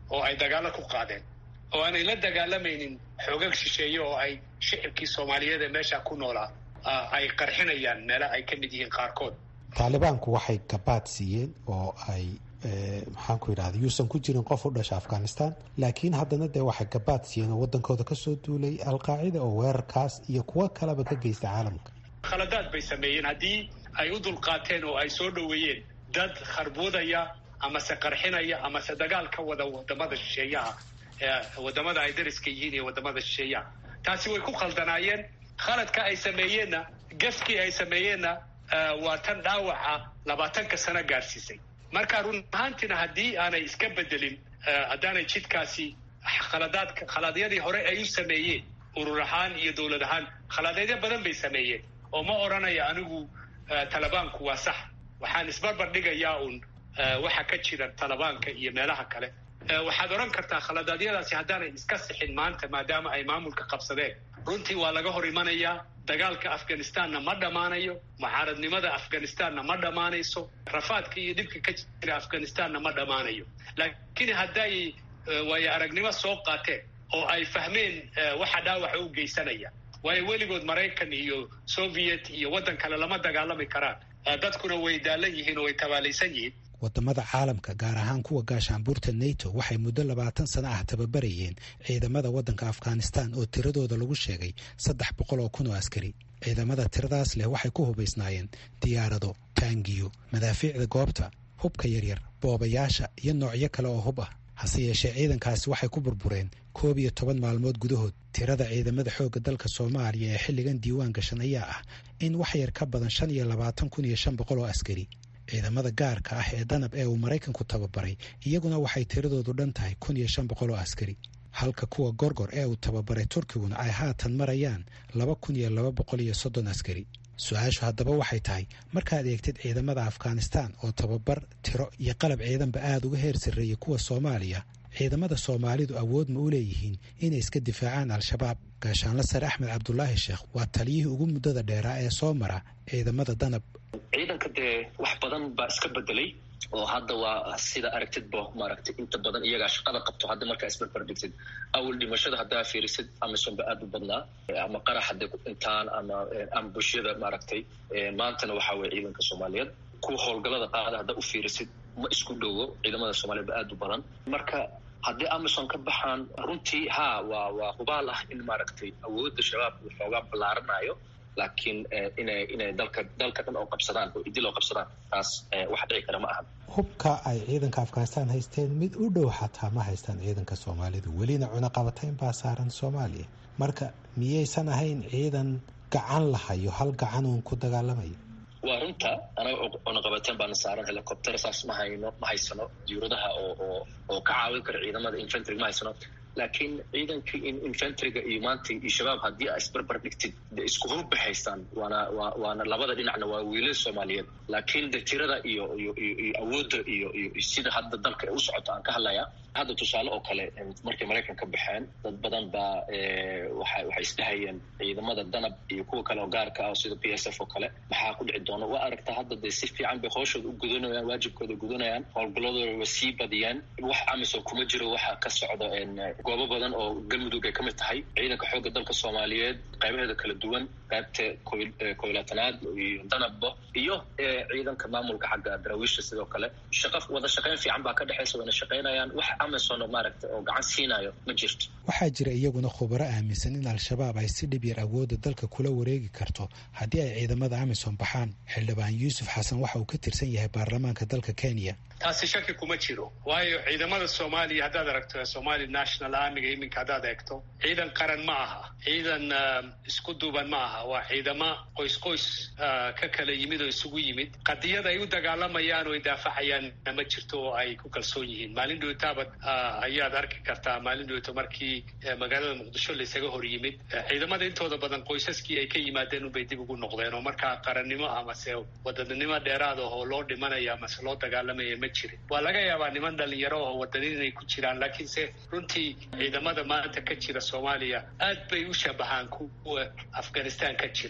oo ay dagaalo ku qaadeen oo aanay la dagaalamaynin xoogag shisheeye oo ay shicibkii soomaaliyeed ee meesha ku noolaa ay qarxinayaan meela ay ka mid yihiin qaarkood taalibaanku waxay gabaad siiyeen oo ay maxaan ku yidhahda yuusan ku jirin qof u dhasha afghanistan laakiin haddana dee waxay gabaad siiyeen oo waddankooda kasoo duulay alqaacida oo weerarkaas iyo kuwo kaleba ka geysta caalamka khaladaad bay sameeyeen haddii ay u dulqaateen oo ay soo dhoweeyeen dad kharbuudaya amase qarxinaya amase dagaal ka wada wadamada shisheeyaha wadamada ay dariska yihiin iyo wadamada shisheeyaha taasi way ku khaldanaayeen khaladka ay sameeyeenna gafkii ay sameeyeenna waa tan dhaawaca labaatanka sano gaadhsiisay marka run ahaantiina haddii aanay iska bedelin haddaanay jidkaasi khaladaadka khalaadyadii hore ay u sameeyeen urur ahaan iyo dowlad ahaan khalaadeedyo badan bay sameeyeen oo ma odhanaya anigu talibaanku waa sax waxaan isbarbar dhigayaa uun waxa ka jira talibaanka iyo meelaha kale waxaad odhan kartaa khaladaadyadaasi haddaanay iska sixin maanta maadaama ay maamulka qabsadeen runtii waa laga hor imanayaa dagaalka afghanistanna ma dhammaanayo mucaaradnimada afghanistanna ma dhammaanayso rafaadka iyo dhibka ka jira afghanistanna ma dhammaanayo laakiin hadday waayo aragnimo soo qaateen oo ay fahmeen waxa dhaawaxa u geysanaya waayo weligood maraykan iyo soviet iyo waddan kale lama dagaalami karaan dadkuna way daalan yihiin oo way tabaalaysan yihiin wadamada caalamka gaar ahaan kuwa gaashaanbuurta nato waxay muddo labaatan sano ah tababarayeen ciidamada waddanka afghanistan oo tiradooda lagu sheegay saddex boqol oo kun oo askari ciidamada tiradaas leh waxay ku hubaysnaayeen diyaarado taangiyo madaafiicda goobta hubka yaryar boobayaasha iyo noocyo kale oo hub ah hase yeeshee ciidankaasi waxay ku burbureen koob iyo toban maalmood gudahood tirada ciidamada xoogga dalka soomaaliya ee xilligan diiwaan gashan ayaa ah in wax yar ka badan shan iyo labaatan kun iyo shan boqol oo askari ciidamada gaarka ah ee danab ee uu maraykanku tababaray iyaguna waxay tiradoodu dhan tahay kun iyo shan boqol oo askari halka kuwa gorgor ee uu tababaray turkiguna ay haatan marayaan laba kun iyo laba boqol iyo soddon askari su-aashu haddaba waxay tahay markaad eegtid ciidamada afghanistan oo tababar tiro iyo qalab ciidanba aada uga heer sarreeyay kuwa soomaaliya ciidamada soomaalidu awood ma u leeyihiin inay iska difaacaan al-shabaab gaashaanla sare axmed cabdulaahi sheekh waa taliyihii ugu muddada dheeraa ee soo mara ciidamada danab ciidanka dee wax badan baa iska bedelay oo hadda waa sida aragtidba maaragtay inta badan iyagaa shaqada qabto hadda markaa isbarbar dhigtid awal dhimashada haddaa fiirisid amison ba aada u badnaa ama qarax hadday ku dhintaan ama ama bulshada maaragtay maantana waxaa weye ciidanka soomaaliyeed kuwa howlgalada qaada haddaa u fiirisid ma isku dhowo ciidamada soomaliyeed ba aada u badan marka haddii amison ka baxaan runtii ha waa waa hubaal ah in maaragtay awoodda shabaab uu xoogaa ballaaranayo laakiin inay inay dalka dalka dhan oo qabsadaan oo idil oo qabsadaan taas wax dhici kara ma ahan hubka ay ciidanka afghanistan haysteen mid u dhow xataa ma haystaan ciidanka soomaalidu welina cunaqabatayn baa saaran soomaaliya marka miyaysan ahayn ciidan gacan lahayo hal gacan uun ku dagaalamayo waa runta anaga cunaqabateen baana saaran helicopter saas ma hayno ma haysano diuradaha oo oo oo ka caawin kara ciidamada infantry ma haysano laakiin ciidankii infantryga iyo maanta iyo shabaab haddii aa isbarbar dhigtid de isku hubba haystaan waana wa waana labada dhinacna waa wiilal soomaaliyeed laakiin de tirada iyo iyo iyo awoodda iyo iyo sida hadda dalka u socoto aan ka hadlaya hadda tusaale oo kale markay maraykan ka baxeen dad badan baa waxa waxay isdhahayeen ciidamada danab iyo kuwa kale oo gaarka ah sida p s f oo kale maxaa ku dhici doona waa aragtaa hadda dee si fiican bay hooshooda u gudanayaan waajibkooda gudanayaan howlgaladooda way sii badiyeen wax amisom kuma jiro waxa ka socda goobo badan oo galmudug ay ka mid tahay ciidanka xoogga dalka soomaaliyeed qaybaheeda kala duwan qaybta koylaatanaad iyo danabba iyo ciidanka maamulka xagga daraawiisha sidoo kale shaqa wada shaqayn fiican baa ka dhexaysa wayna shaqaynayaan wax amison maaragta oo gacan siinayo ma jirto waxaa jira iyaguna khubaro aaminsan in al-shabaab ay si dhib yar awoodda dalka kula wareegi karto haddii ay ciidamada amisom baxaan xildhibaan yuusuf xasan waxa uu ka tirsan yahay baarlamaanka dalka kenya taasi shaki kuma jiro waayo ciidamada soomaaliya haddaad aragto somali national armiga iminka haddaad eegto ciidan qaran ma aha ciidan isku duuban ma aha waa ciidamo qoys qoys ka kala yimid oo isugu yimid qadiyad ay u dagaalamayaan oo ay daafacayaan ma jirto oo ay ku kalsoon yihiin maalin dhowtaabad ayaad arki kartaa maalin dhowto markii magaalada muqdisho laysaga hor yimid ciidamada intooda badan qoysaskii ay ka yimaadeen unbay dib ugu noqdeen oo markaa qarannimo amase wadanimo dheeraad ah oo loo dhimanaya amase loo dagaalamaya ma jirin waa laga yaabaa niman dhalinyaro oo wadanin inay ku jiraan laakiinse runtii ciidamada maanta ka jira soomaaliya aad bay u shabahaan kuwa afghanistan ka jiray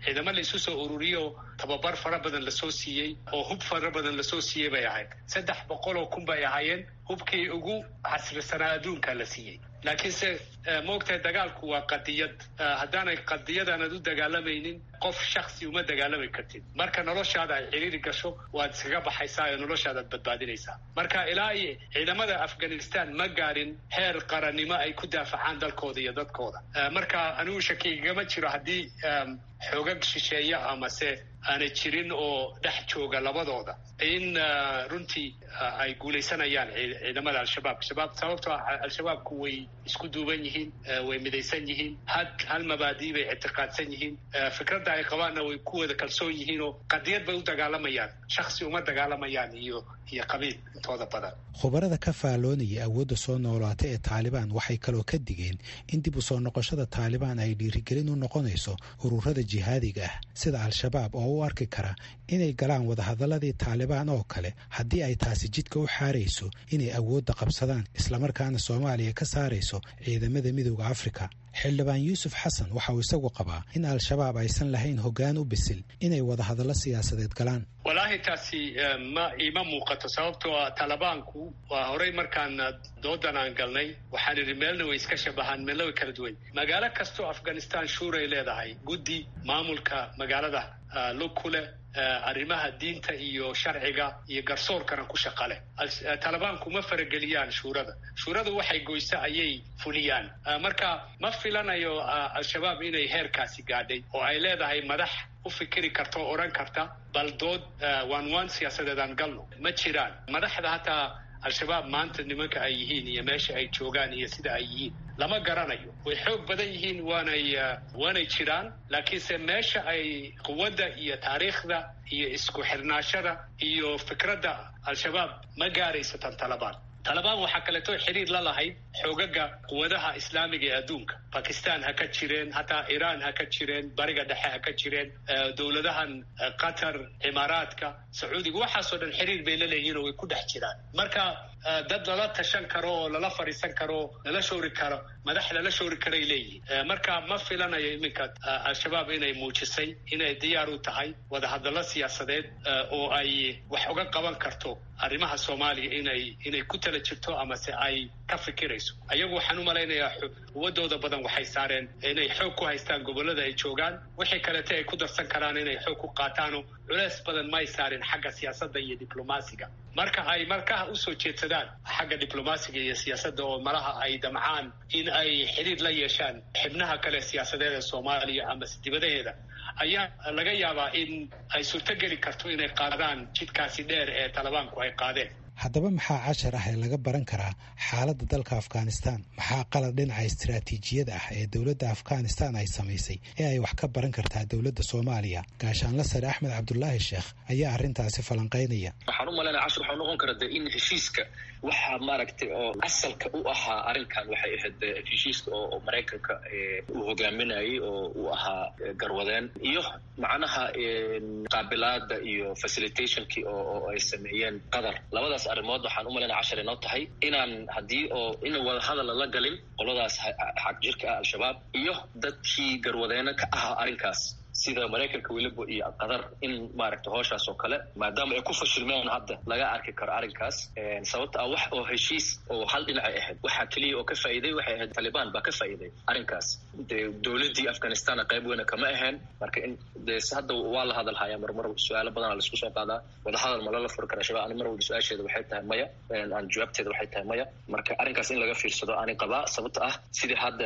ciidamo la isu soo ururiyo tababar fara badan lasoo siiyey oo hub fara badan lasoo siiyey bay ahayd saddex boqol oo kun bay ahaayeen hubkii ugu casrisanaa adduunka la siiyey laakiinse maogtahay dagaalku waa qadiyad haddaanay qadiyadaanad u dagaalamaynin qof shaksi uma dagaalami kartid marka noloshaada ay ciriiri gasho waad iskaga baxaysaa oo noloshaadaad badbaadinaysaa marka ilaa iyo ciidamada afghanistan ma gaarin heer qarannimo ay ku daafacaan dalkooda iyo dadkooda marka anigu shakigama jiro haddii xoogag shisheeya amase aanay jirin oo dhex jooga labadooda in runtii ay guulaysanayaan ciidamada al-shabaab shabaab sababtoo ah al-shabaabku way isku duuban yihiin way midaysan yihiin had hal mabaadii bay ictiqaadsan yihiin fikradda ay qabaanna way ku wada kalsoon yihiin oo qadiyad bay u dagaalamayaan shaksi uma dagaalamayaan iyo iyo qabiil intooda badan khubarada ka faalloonaya awoodda soo noolaata ee taalibaan waxay kaloo ka digeen in dib u soo noqoshada taalibaan ay dhiirigelin u noqonayso ururada jihaadiga ah sida al-shabaab oo u arki kara inay galaan wadahadaladii taalibaan oo kale haddii ay taasi jidka u xaarayso inay awoodda qabsadaan islamarkaana soomaaliya ka saarayso ciidamada midooda afrika xildhibaan yuusuf xasan waxa uu isagu qabaa in al-shabaab aysan lahayn hoggaan u bisil inay wadahadallo siyaasadeed galaan wallaahi taasi ma iima muuqato sababtoo ah talibaanku waa horey markaan doodan aan galnay waxaan idhi meelna way iska shabahaan meelna way kala duwan magaalo kastoo afghanistan shuuray leedahay guddi maamulka magaalada lug ku leh arrimaha diinta iyo sharciga iyo garsoorkana ku shaqa leh talibaanku ma farageliyaan shuurada shuurada waxay goysa ayay fuliyaan marka ma filanayo al-shabaab inay heerkaasi gaadhay oo ay leedahay madax u fikiri karta oo odhan karta bal dood waan waan siyaasadeedaan galno ma jiraan madaxda hataa al-shabaab maanta nimanka ay yihiin iyo meesha ay joogaan iyo sida ay yihiin lama garanayo way xoog badan yihiin waanay waanay jiraan laakiinse meesha ay quwadda iyo taariikhda iyo isku xirnaashada iyo fikradda al-shabaab ma gaarayso tan talabaan talabaan waxaa kaleeto xiriir la lahayd xoogaga quwadaha islaamiga ee adduunka bakistan ha ka jireen hataa iiraan ha ka jireen bariga dhexe ha ka jireen dowladahan qatar cimaaraadka sacuudiga waxaasoo dhan xiriir bay la leeyihin oo way ku dhex jiraan marka dad lala tashan karo oo lala fadhiisan karo lala shoori karo madax lala shoori karay leeyihin marka ma filanayo iminka al-shabaab inay muujisay inay diyaar u tahay wadahadallo siyaasadeed oo ay wax uga qaban karto arrimaha soomaaliya inay inay ku tala jirto amase ay ka fikirayso ayagu waxaan u malaynayaa quwadooda badan waxay saareen inay xoog ku haystaan gobollada ay joogaan wixii kalete ay ku darsan karaan inay xoog ku qaataano culeys badan may saarin xagga siyaasadda iyo diblomaasiga marka ay markaha usoo jeedsadaan xagga diblomaasiga iyo siyaasadda oo malaha ay damcaan in ay xidhiir la yeeshaan xibnaha kale siyaasadeed ee soomaaliya amase dibadaheeda ayaa laga yaabaa in ay suurtogeli karto inay qaadaan jidkaasi dheer ee talibaanku ay qaadeen haddaba maxaa cashar ah ee laga baran karaa xaaladda dalka afghanistan maxaa qalad dhinaca istaraatiijiyada ah ee dowladda afghanistan ay samaysay ee ay wax ka baran kartaa dowladda soomaaliya gaashaanla sare axmed cabdulaahi sheekh ayaa arrintaasi falanqaynaya waxaan u malaynaya cashar waxaa noqon kara de in heshiiska waxaa maaragtay oo asalka u ahaa arrinkan waxay ahayd heshiiska oo maraykanka uu hogaaminayay oo uu ahaa garwadeen iyo macnaha qaabilaada iyo facilitationkii oo ay sameeyeen qatar labadaas arrimood waxaan u malaynaya cashar inoo tahay inaan haddii oo in wadahadal lala galin qoladaas xag jirka ah al-shabaab iyo dadkii garwadeena ka ahaa arrinkaas sida maraykanka weliba iyo qatar in maaragta hooshaas oo kale maadaama ay ku fashilmeen hadda laga arki karo arrinkaas sababta ah wax oo heshiis oo hal dhinacay ahayd waxaa keliya oo ka faa'iiday waxay ahayd talibaan baa ka faa'iiday arrinkaas dee dowladdii afghanistan qayb weyna kama ahayn marka in dee hadda waa la hadal hayaa marmar su-aalo badanaa laisku soo qaadaa wadahadal ma lala furi kara shabaab ani mar walba su-aasheeda waxay tahay maya aan jawaabteeda waxay tahay maya marka arrinkaas in laga fiirsado ani qabaa sababta ah sidii hadda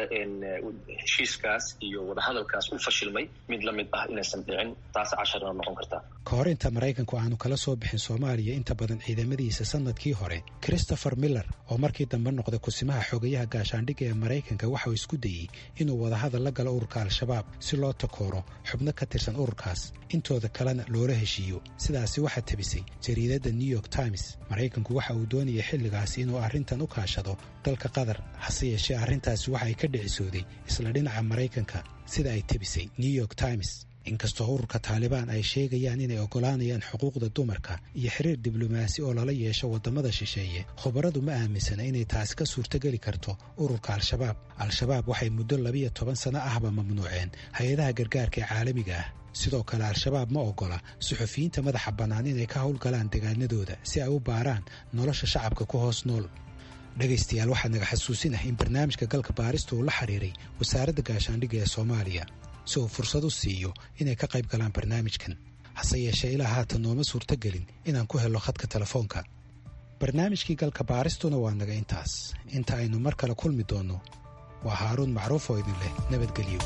heshiiskaas iyo wadahadalkaas u fashilmay mid lamid ah inaysan dhicin taas casharna noqon kartaa ka hor inta maraykanku aanu kala soo bixin soomaaliya inta badan ciidamadiisa sanadkii hore christopher miller oo markii dambe noqday kusimaha xogayaha gaashaandhigga ee maraykanka waxauu isku dayey inuu wadahadal la galo ururka al-shabaab si loo takooro xubno ka tirsan ururkaas intooda kalena loola heshiiyo sidaasi waxaa tebisay jariidadda new york times maraykanku waxa uu doonayay xilligaasi inuu arrintan u kaashado dalka qatar hase yeeshee arrintaasi waxa ay ka dhicisooday isla dhinaca maraykanka sida ay tebisay new york times inkastoo ururka taalibaan ay sheegayaan inay oggolaanayaan xuquuqda dumarka iyo xiriir diblomaasi oo lala yeesho waddamada shisheeye khubaradu ma aaminsana inay taasi ka suurtogeli karto ururka al-shabaab al-shabaab waxay muddo labiyo toban sano ahba mamnuuceen hay-adaha gargaarka ee caalamiga ah sidoo kale al-shabaab ma oggola suxufiyiinta madaxa bannaan inay ka howlgalaan degaanadooda si ay u baaraan nolosha shacabka ku hoos nool dhegaystayaal waxaa naga xasuusin ah in barnaamijka galka baarista uu la xiriiray wasaaradda gaashaandhigga ee soomaaliya si uu fursad u siiyo inay ka qayb galaan barnaamijkan hase yeeshee ilaa haatan nooma suurtogelin inaan ku helno khadka telefoonka barnaamijkii galka baaristuna waa naga intaas inta aynu mar kale kulmi doonno waa haaruun macruuf oo idin leh nabadgelyo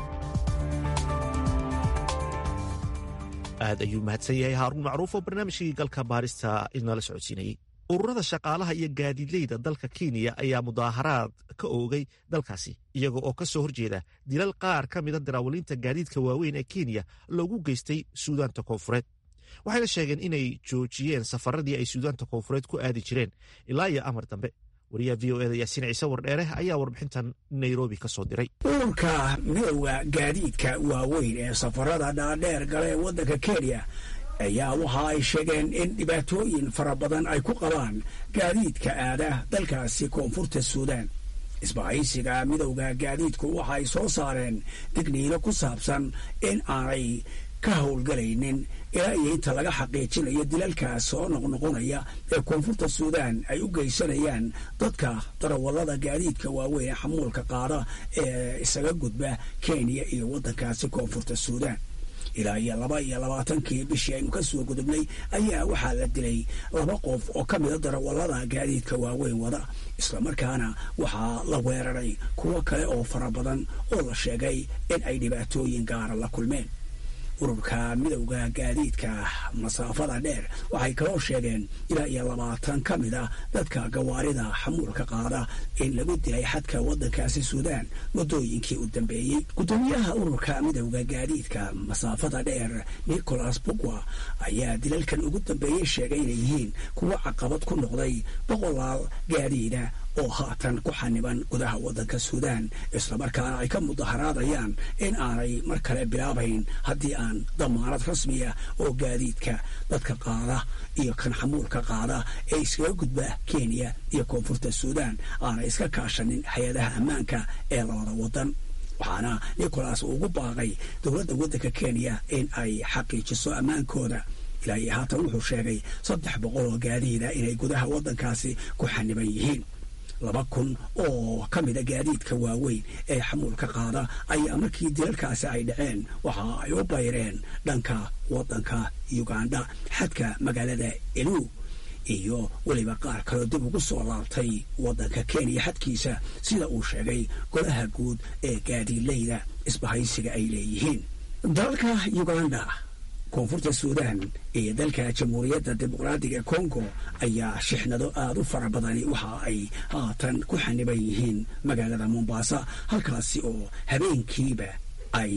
aad ayuu mahadsan yahay haaruun macruuf oo barnaamijkii galka baarista inala socodsiinayey ururada shaqaalaha iyo gaadiidleyda dalka kenya ayaa mudaaharaad ka oogay dalkaasi iyaga oo ka soo horjeeda dilal qaar ka mida daraawaliinta gaadiidka waaweyn ee kenya loogu geystay suudaanta koonfureed waxayna sheegeen inay joojiyeen safaradii ay suudaanta koonfureed ku aadi jireen ilaa iyo amar dambe wariyaha v o eda yaasiin ciise wardheere ayaa warbixintan nairobi ka soo diray ururka midowda gaadiidka waaweyn ee safarada dhaadheer gala ee waddanka kenya ayaa waxa ay sheegeen in dhibaatooyin fara badan ay ku qabaan gaadiidka aada dalkaasi koonfurta suudaan isbahaysiga midowda gaadiidku waxa ay soo saareen digniino ku saabsan in aanay ka howlgalaynin ilaa iyo inta laga xaqiijinayo dilalkaas soo noqnoqonaya ee koonfurta suudaan ay u geysanayaan dadka darawallada gaadiidka waaweyn ee xamuulka qaada ee isaga gudba kenya iyo waddankaasi koonfurta suudaan ilaa iyo laba iyo labaatankii bishii aynu ka soo gudubnay ayaa waxaa la dilay laba qof oo ka mida darawallada gaadiidka waaweyn wada islamarkaana waxaa la weeraray kuwo kale oo fara badan oo la sheegay in ay dhibaatooyin gaara la kulmeen ururka midowda gaadiidka masaafada dheer waxay kaloo sheegeen ilaa iyo labaatan ka mid a dadka gawaarida xamuulka qaada in lagu dilay xadka waddankaasi suudaan muddooyinkii u dambeeyey guddoomiyaha ururka midowda gaadiidka masaafada dheer nicholas bugwa ayaa dilalkan ugu dambeeyey sheegay inay yihiin kuwo caqabad ku noqday boqolaal gaadiida oo haatan ku xaniban gudaha waddanka suudaan islamarkaana ay ka mudaharaadayaan in aanay mar kale bilaabayn haddii aan damaanad rasmiya oo gaadiidka dadka qaada iyo kan xamuulka qaada ee iskaga gudba kenya iyo koonfurta suudaan aanay iska kaashanin hay-adaha ammaanka ee labada waddan waxaana nicholas ugu baaqay dowladda waddanka kenya in ay xaqiijiso ammaankooda ilaa iyo haatan wuxuu sheegay saddex boqol oo gaadiida inay gudaha waddankaasi ku xaniban yihiin laba kun oo ka mida gaadiidka waaweyn ee xamuulka qaada ayaa markii dilalkaasi ay dhaceen waxa ay u bayreen dhanka waddanka uganda xadka magaalada elu iyo weliba qaar kaloo dib ugu soo laabtay waddanka kenya xadkiisa sida uu sheegay golaha guud ee gaadiidleyda isbahaysiga ay leeyihiin dalka uganda koonfurta suudaan iyo dalka jamhuuriyadda dimuqraadiga kongo ayaa shixnado aada u fara badani waxa ay haatan ku xaniban yihiin magaalada mombasa halkaasi oo habeenkiiba ay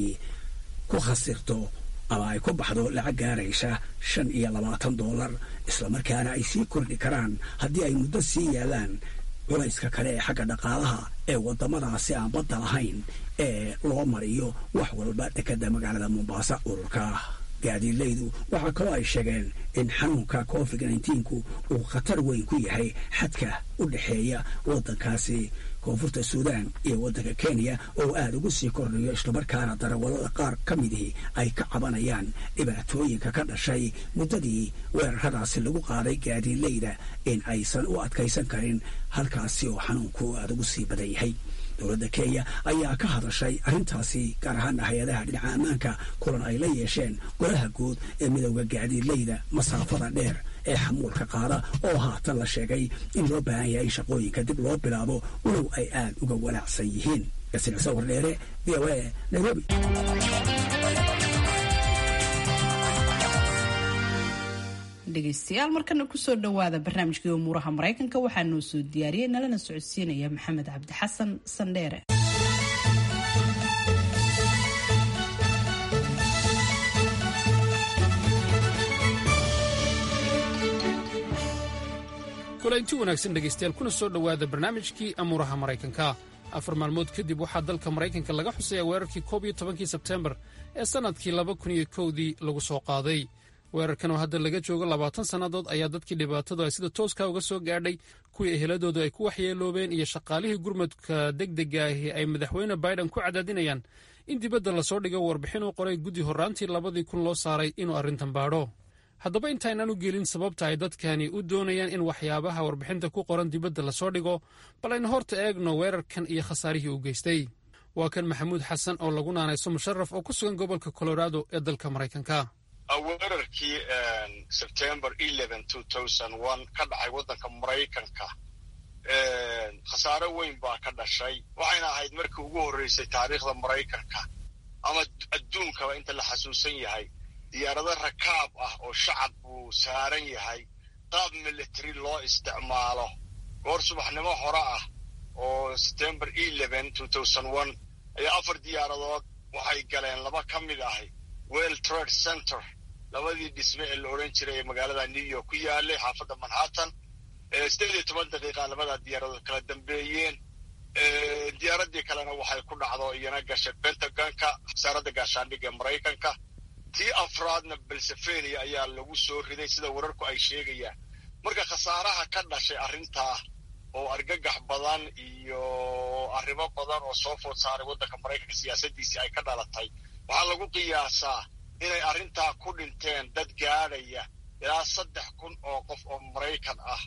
ku khasirto ama ay ku baxdo lacag gaaraysa shan iyo labaatan dollar islamarkaana ay sii kordhi karaan haddii ay muddo sii yaalaan culayska kale ee xagga dhaqaalaha ee waddamadaasi aan badda lahayn ee loo mariyo wax walba dekadda magaalada mombasa ururka gaadiidleydu waxaa kaloo ay sheegeen in xanuunka covid nneteen-ku uu khatar weyn ku yahay xadka u dhexeeya waddankaasi koonfurta suudaan iyo waddanka kenya oo aada ugu sii kordhayo islamarkaana darawallada qaar ka midii ay ka cabanayaan dhibaatooyinka ka dhashay muddadii weeraradaasi lagu qaaday gaadiidleyda in aysan u adkaysan karin halkaasi oo xanuunku aada ugu sii badan yahay dowladda kenya ayaa ka hadashay arrintaasi gaar ahaana hay-adaha dhinaca ammaanka kulan ay la yeesheen golaha guud ee midowda gaadiidleyda masaafada dheer ee xamuulka qaada oo haatan la sheegay in loo baahan yahay in shaqooyinka dib loo bilaabo walow ay aada uga walaacsan yihiin yasin sawir dheere v o a nairobi dhegeystayaal markana kusoo dhowaada barnaamijkii umuuraha maraykanka waxaa noo soo diyaariyey nalana socodsiinaya maxamed cabdi xasan sandheere kulanti wanaagsan dhegaystayaal kuna soo dhowaada barnaamijkii amuuraha maraykanka afar maalmood kadib waxaa dalka maraykanka laga xusayaa weerarkii koob iyo tobankii sebteembar ee sannadkii laba kun iyo kowdii lagu soo qaaday weerarkan oo hadda laga joogo labaatan sannadood ayaa dadkii dhibaatadu ay sida tooska uga soo gaadhay kuwii eheladoodu ay ku waxyeeloobeen iyo shaqaalihii gurmadka degdega ahi ay madaxweyne biden ku cadaadinayaan in dibadda lasoo dhigo warbixin uu qoray guddi horraantii labadii kun loo saaray inuu arrintan baadho haddaba intaynaan u gelin sababta ay dadkani u doonayaan in waxyaabaha warbixinta ku qoran dibadda lasoo dhigo bal aynu horta eegno weerarkan iyo khasaarihii uu geystay waa kan maxamuud xasan oo lagu naanayso musharaf oo ku sugan gobolka colorado ee dalka maraykanka weerarkii sebtember ka dhacay waddanka maraykanka khasaare weyn baa ka dhashay waxayna ahayd markii ugu horreysay taariikhda maraykanka ama adduunkaba inta la xasuusan yahay diyaarado rakaab ah oo shacab uu saaran yahay qaab military loo isticmaalo goor subaxnimo hore ah oo september ayaa afar diyaaradood waxay galeen laba ka mid ahay well trade center labadii dhisme ee la odhan jiray ee magaalada new york ku yaalay xaafadda manhattan sideed iyo toban daqiiqa labadaa diyaaradood kala dambeeyeen diyaaradii kalena waxay ku dhacdo iyana gashay pentagonka wasaaradda gaashaandhigga ee maraykanka tii afraadna belsefenia ayaa lagu soo riday sida wararku ay sheegayaan marka khasaaraha ka dhashay arrintaa oo argagax badan iyo arrimo badan oo soo food saaray waddanka maraykanka siyaasadiisii ay ka dhalatay waxaa lagu qiyaasaa inay arrintaa ku dhinteen dad gaadhaya ilaa saddex kun oo qof oo maraykan ah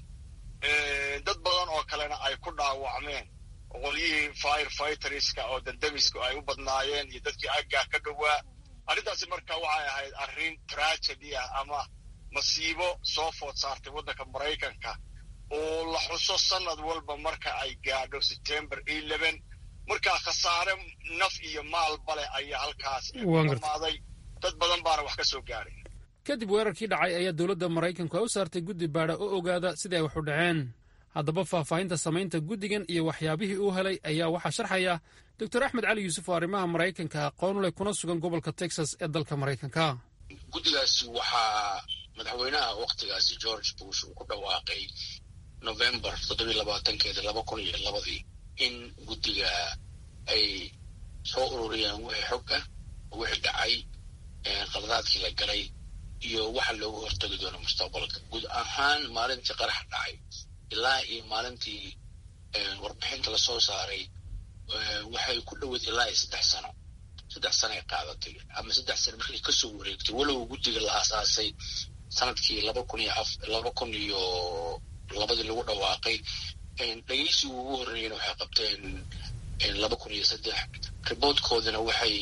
dad badan oo kalena ay ku dhaawacmeen qolyihii fire fighterska oo dandamisku ay u badnaayeen iyo dadkii aggaa ka dhowaa arrintaasi marka waxay ahayd arrin tragedy ah ama masiibo soo food saartay waddanka maraykanka oo la xuso sanad walba marka ay gaadho september markaa khasaare naf iyo maalba leh ayaa halkaas dhamaaday dad badan baana wax ka soo gaadhay kadib weerarkii dhacay ayaa dowladda maraykanku ay u saartay guddi baadha oo ogaada sidai ay wax u dhaceen haddaba faahfaahinta samaynta guddigan iyo waxyaabihii uu helay ayaa waxaa sharxaya doctor axmed cali yuusuf oo arrimaha maraykanka aqoon leh kuna sugan gobolka texas ee dalka maraykanka guddigaasi waxaa madaxweynaha wakhtigaasi george bush uu ku dhawaaqay november toddobiy labaatankeeda laba kun iyo labadii in guddiga ay soo ururiyaan wixii xog ah wixii dhacay qaladaadkii la galay iyo waxa loogu hortagi doono mustaqbalka guud ahaan maalintii qarax dhacay ilaa iyo maalintii warbixinta lasoo saaray waxay ku dhoweyd ilaa iyo saddex sano saddex sano ay qaadatay ama saddex sano markay kasoo wareegtay walow guddiga la aasaasay sanadkii laba kun iyo af laba kun iyo labadii lagu dhawaaqay dhegeysigii ugu horreeyana waxay qabteen laba kun iyo saddex riboodkoodana waxay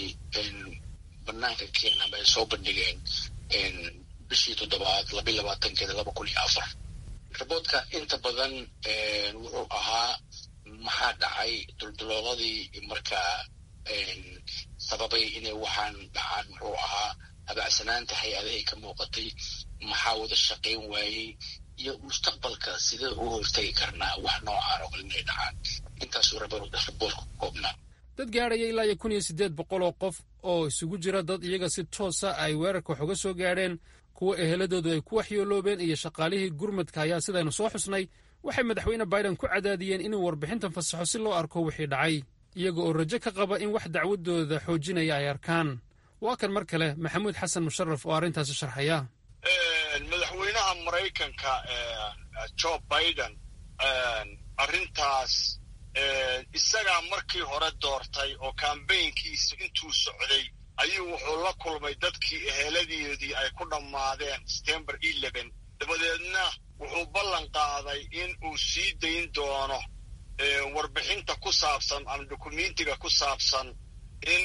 banaanka keenan ama ay soo bandhigeen bishii toddobaad labiy labaatankeeda laba kun iyo afar riboodka inta badan wuxuu ahaa maxaa dhacay duldulooladii markaa sababay inay waxaan dhacaan muxuu ahaa habacsanaanta hay-adahay ka muuqatay maxaa wada shaqayn waayey iyo mustaqbalka sidee ugu hortagi karnaa wax noocaan oo kale inay dhacaan intaasuu riboodka koobnaa dad gaadhaya ilaa iyo kun iyo siddeed boqol oo qof oo isugu jira dad iyaga si toosa ay weerarka wax uga soo gaadheen kuwa eheladoodu ay ku waxyooloobeen iyo shaqaalihii gurmadka ayaa sidaynu soo xusnay waxay madaxweyne biden ku cadaadiyeen inuu warbixintan fasaxo si loo arko wixii dhacay iyaga oo rajo ka qaba in wax dacwadooda xoojinaya ay arkaan waa kan mar kale maxamuud xasan musharaf oo arrintaasi sharxaya madaxweynaha maraykanka jo biden arrintaas isagaa markii hore doortay oo kambaynkiisu intuu socday ayuu wuxuu la kulmay dadkii eheladeedii ay ku dhammaadeen september dabadeedna wuxuu ballan qaaday in uu sii dayn doono warbixinta ku saabsan ama dokumentiga ku saabsan in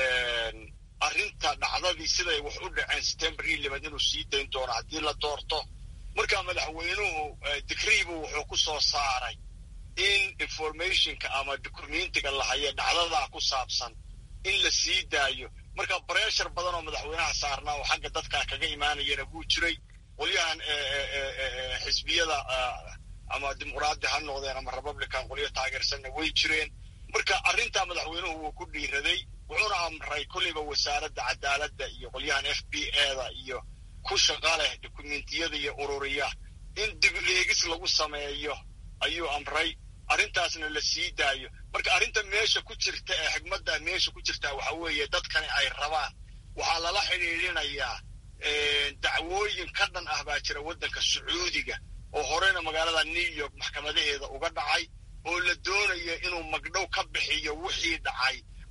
arrinta dhacdadii siday wax u dhaceen september inuu sii dayn doono haddii la doorto markaa madaxweynuhu digriibu wuxuu ku soo saaray in informationka ama documentiga la hayo dhacdadaa ku saabsan in la sii daayo marka breshar badan oo madaxweynaha saarnaa oo xagga dadkaa kaga imaanayana wuu jiray qolyahan xisbiyada ama dimuqraadi ha noqdeen ama republican qolyo taageersanna way jireen marka arrintaa madaxweynuhu wuu ku dhiiraday wuxuuna amray kollayba wasaaradda cadaaladda iyo qolyahan f b eda iyo ku shaqa leh dokumentiyada iyo ururiya in dib eegis lagu sameeyo ayuu amray arrintaasna la sii daayo marka arrinta meesha ku jirta ee xigmadda meesha ku jirtaa waxa weeye dadkani ay rabaan waxaa lala xidhiidhinayaa dacwooyin ka dhan ah baa jira waddanka sacuudiga oo horeyna magaalada new york maxkamadaheeda uga dhacay oo la doonaya inuu magdhow ka bixiyo wixii dhacay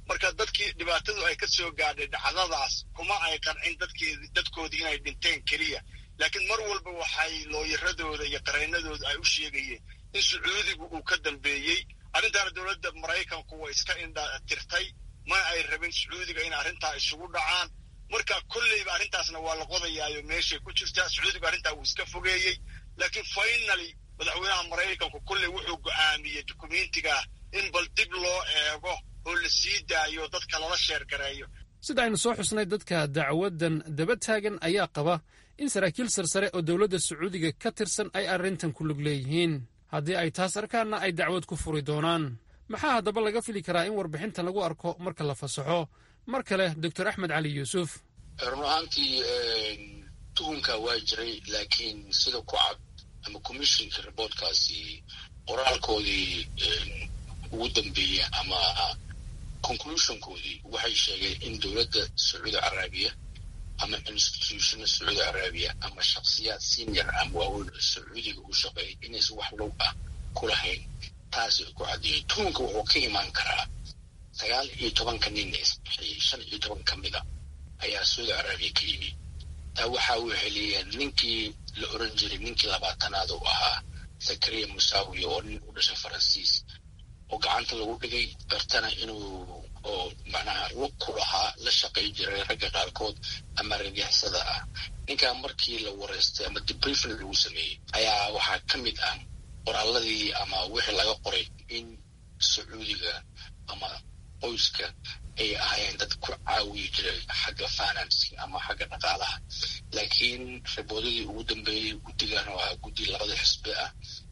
marka dadkii dhibaatadu ay ka soo gaadhay dhacdadaas kuma ay qancin dadkeed dadkoodii inay dhinteen keliya laakiin mar walba waxay looyaradooda iyo qareynadooda ay u sheegayeen in sacuudigu uu ka dambeeyey arrintaana dowladda maraykanku way iska indha tirtay ma ay rabin sacuudiga in arrintaa isugu dhacaan marka kolleyba arrintaasna waa la qodayaayo meeshay ku jirtaa sacuudigu arrintaa wuu iska fogeeyey laakiin finaly madaxweynaha maraykanku kolley wuxuu go'aamiyey dukumentiga in bal dib loo eego oo la sii daayo dadka lala sheergareeyo sida aynu soo xusnay dadka dacwaddan daba taagan ayaa qaba in saraakiil sarsare oo dowladda sacuudiga ka tirsan ay arrintan ku lug leeyihiin haddii ay taas arkaanna ay dacwad ku furi doonaan maxaa haddaba laga fili karaa in warbixintan lagu arko marka la fasaxo mar kale doctor axmed cali yuusuf run ahaantii tuhunka waa jiray laakiin sida ku cad ama commissionka reportkaasi qoraalkoodii ugu dambeeya ama conclusionkoodii waxay sheegeen in dowladda sacuudi carabiya ama institutiona sacuudi carabiya ama shaksiyaad senior ama waaweyn oo sacuudiga u shaqeeyay inaysan wax low ah ku lahayn taasi ku caddeeyey tuhunka wuxuu ka imaan karaa sagaal iyo tobanka nin isbixiyey shan iyo toban ka mida ayaa sacuudi carabiya ka yimi taa waxa uu heliyeen ninkii la oran jiray ninkii labaatanaad u ahaa zakariya musaawiya oo nin u dhashay faransiis oo gacanta lagu dhigay bartana inuu oo macnaha lug ku lahaa la shaqay jiray ragga qaarkood ama ragixisada ah ninkaa markii la wareystay ama debriefing lagu sameeyey ayaa waxaa ka mid ah qoraaladii ama wixii laga qoray in sacuudiga ama qoyska ay ahaayeen dad ku caawiyi jiray xagga financy ama xagga dhaqaalaha laakiin riboodadii ugu dambeeyey guddigan oo ahaa guddi labada xisbi ah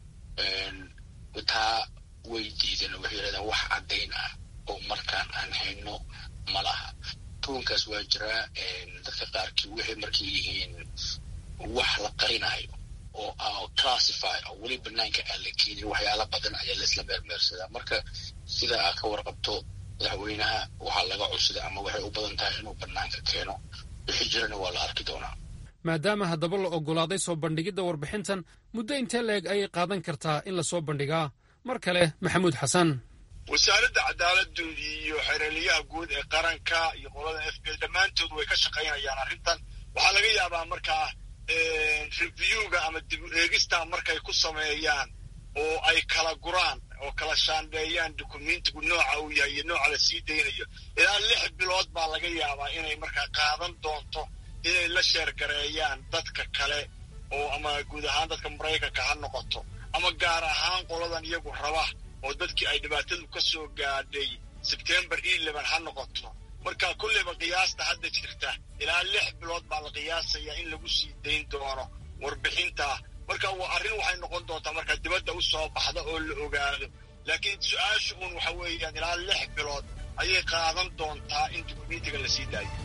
taa way diideen waxay yidhahdeen wax caddayn ah oo markaan aan hayno ma laha tuunkaas waa jiraa dadka qaarkii waxay markay yihiin wax la qarinayo oo classify oo weli banaanka aan la keenin waxyaala badan ayaa laisla meermeersadaa marka sida aa ka warqabto madaxweynaha waxaa laga cusday ama waxay u badan tahay inuu banaanka keeno wixii jirana waa la arki doonaa maadaama haddaba la oggolaaday soo bandhigidda warbixintan muddo intee la-eg ayay qaadan kartaa in lasoo bandhigaa mar kale maxamuud xasan wasaaradda cadaaladdu iyo xereeliyaha guud ee qaranka iyo qolada f b dhammaantood way ka shaqaynayaan arrintan waxaa laga yaabaa markaa reviewga ama dib u eegistaa markay ku sameeyaan oo ay kala guraan oo kala shaandheeyaan dukumentigu nooca uu yahay iyo nooca la sii daynayo ilaa lix bilood baa laga yaabaa inay markaa qaadan doonto inay la sheergareeyaan dadka kale oo ama guud ahaan dadka maraykanka ha noqoto ama gaar ahaan qoladan iyagu raba oo dadkii ay dhibaatadu ka soo gaadhay sebtembar eleven ha noqoto marka kulleyba qiyaasta hadda jirta ilaa lix bilood baa la qiyaasayaa in lagu sii dayn doono warbixinta marka waa arrin waxay noqon doontaa marka dibadda u soo baxda oo la ogaado laakiin su-aasha uun waxa weeyaan ilaa lix bilood ayay qaadan doontaa in dukumentiga la sii daayo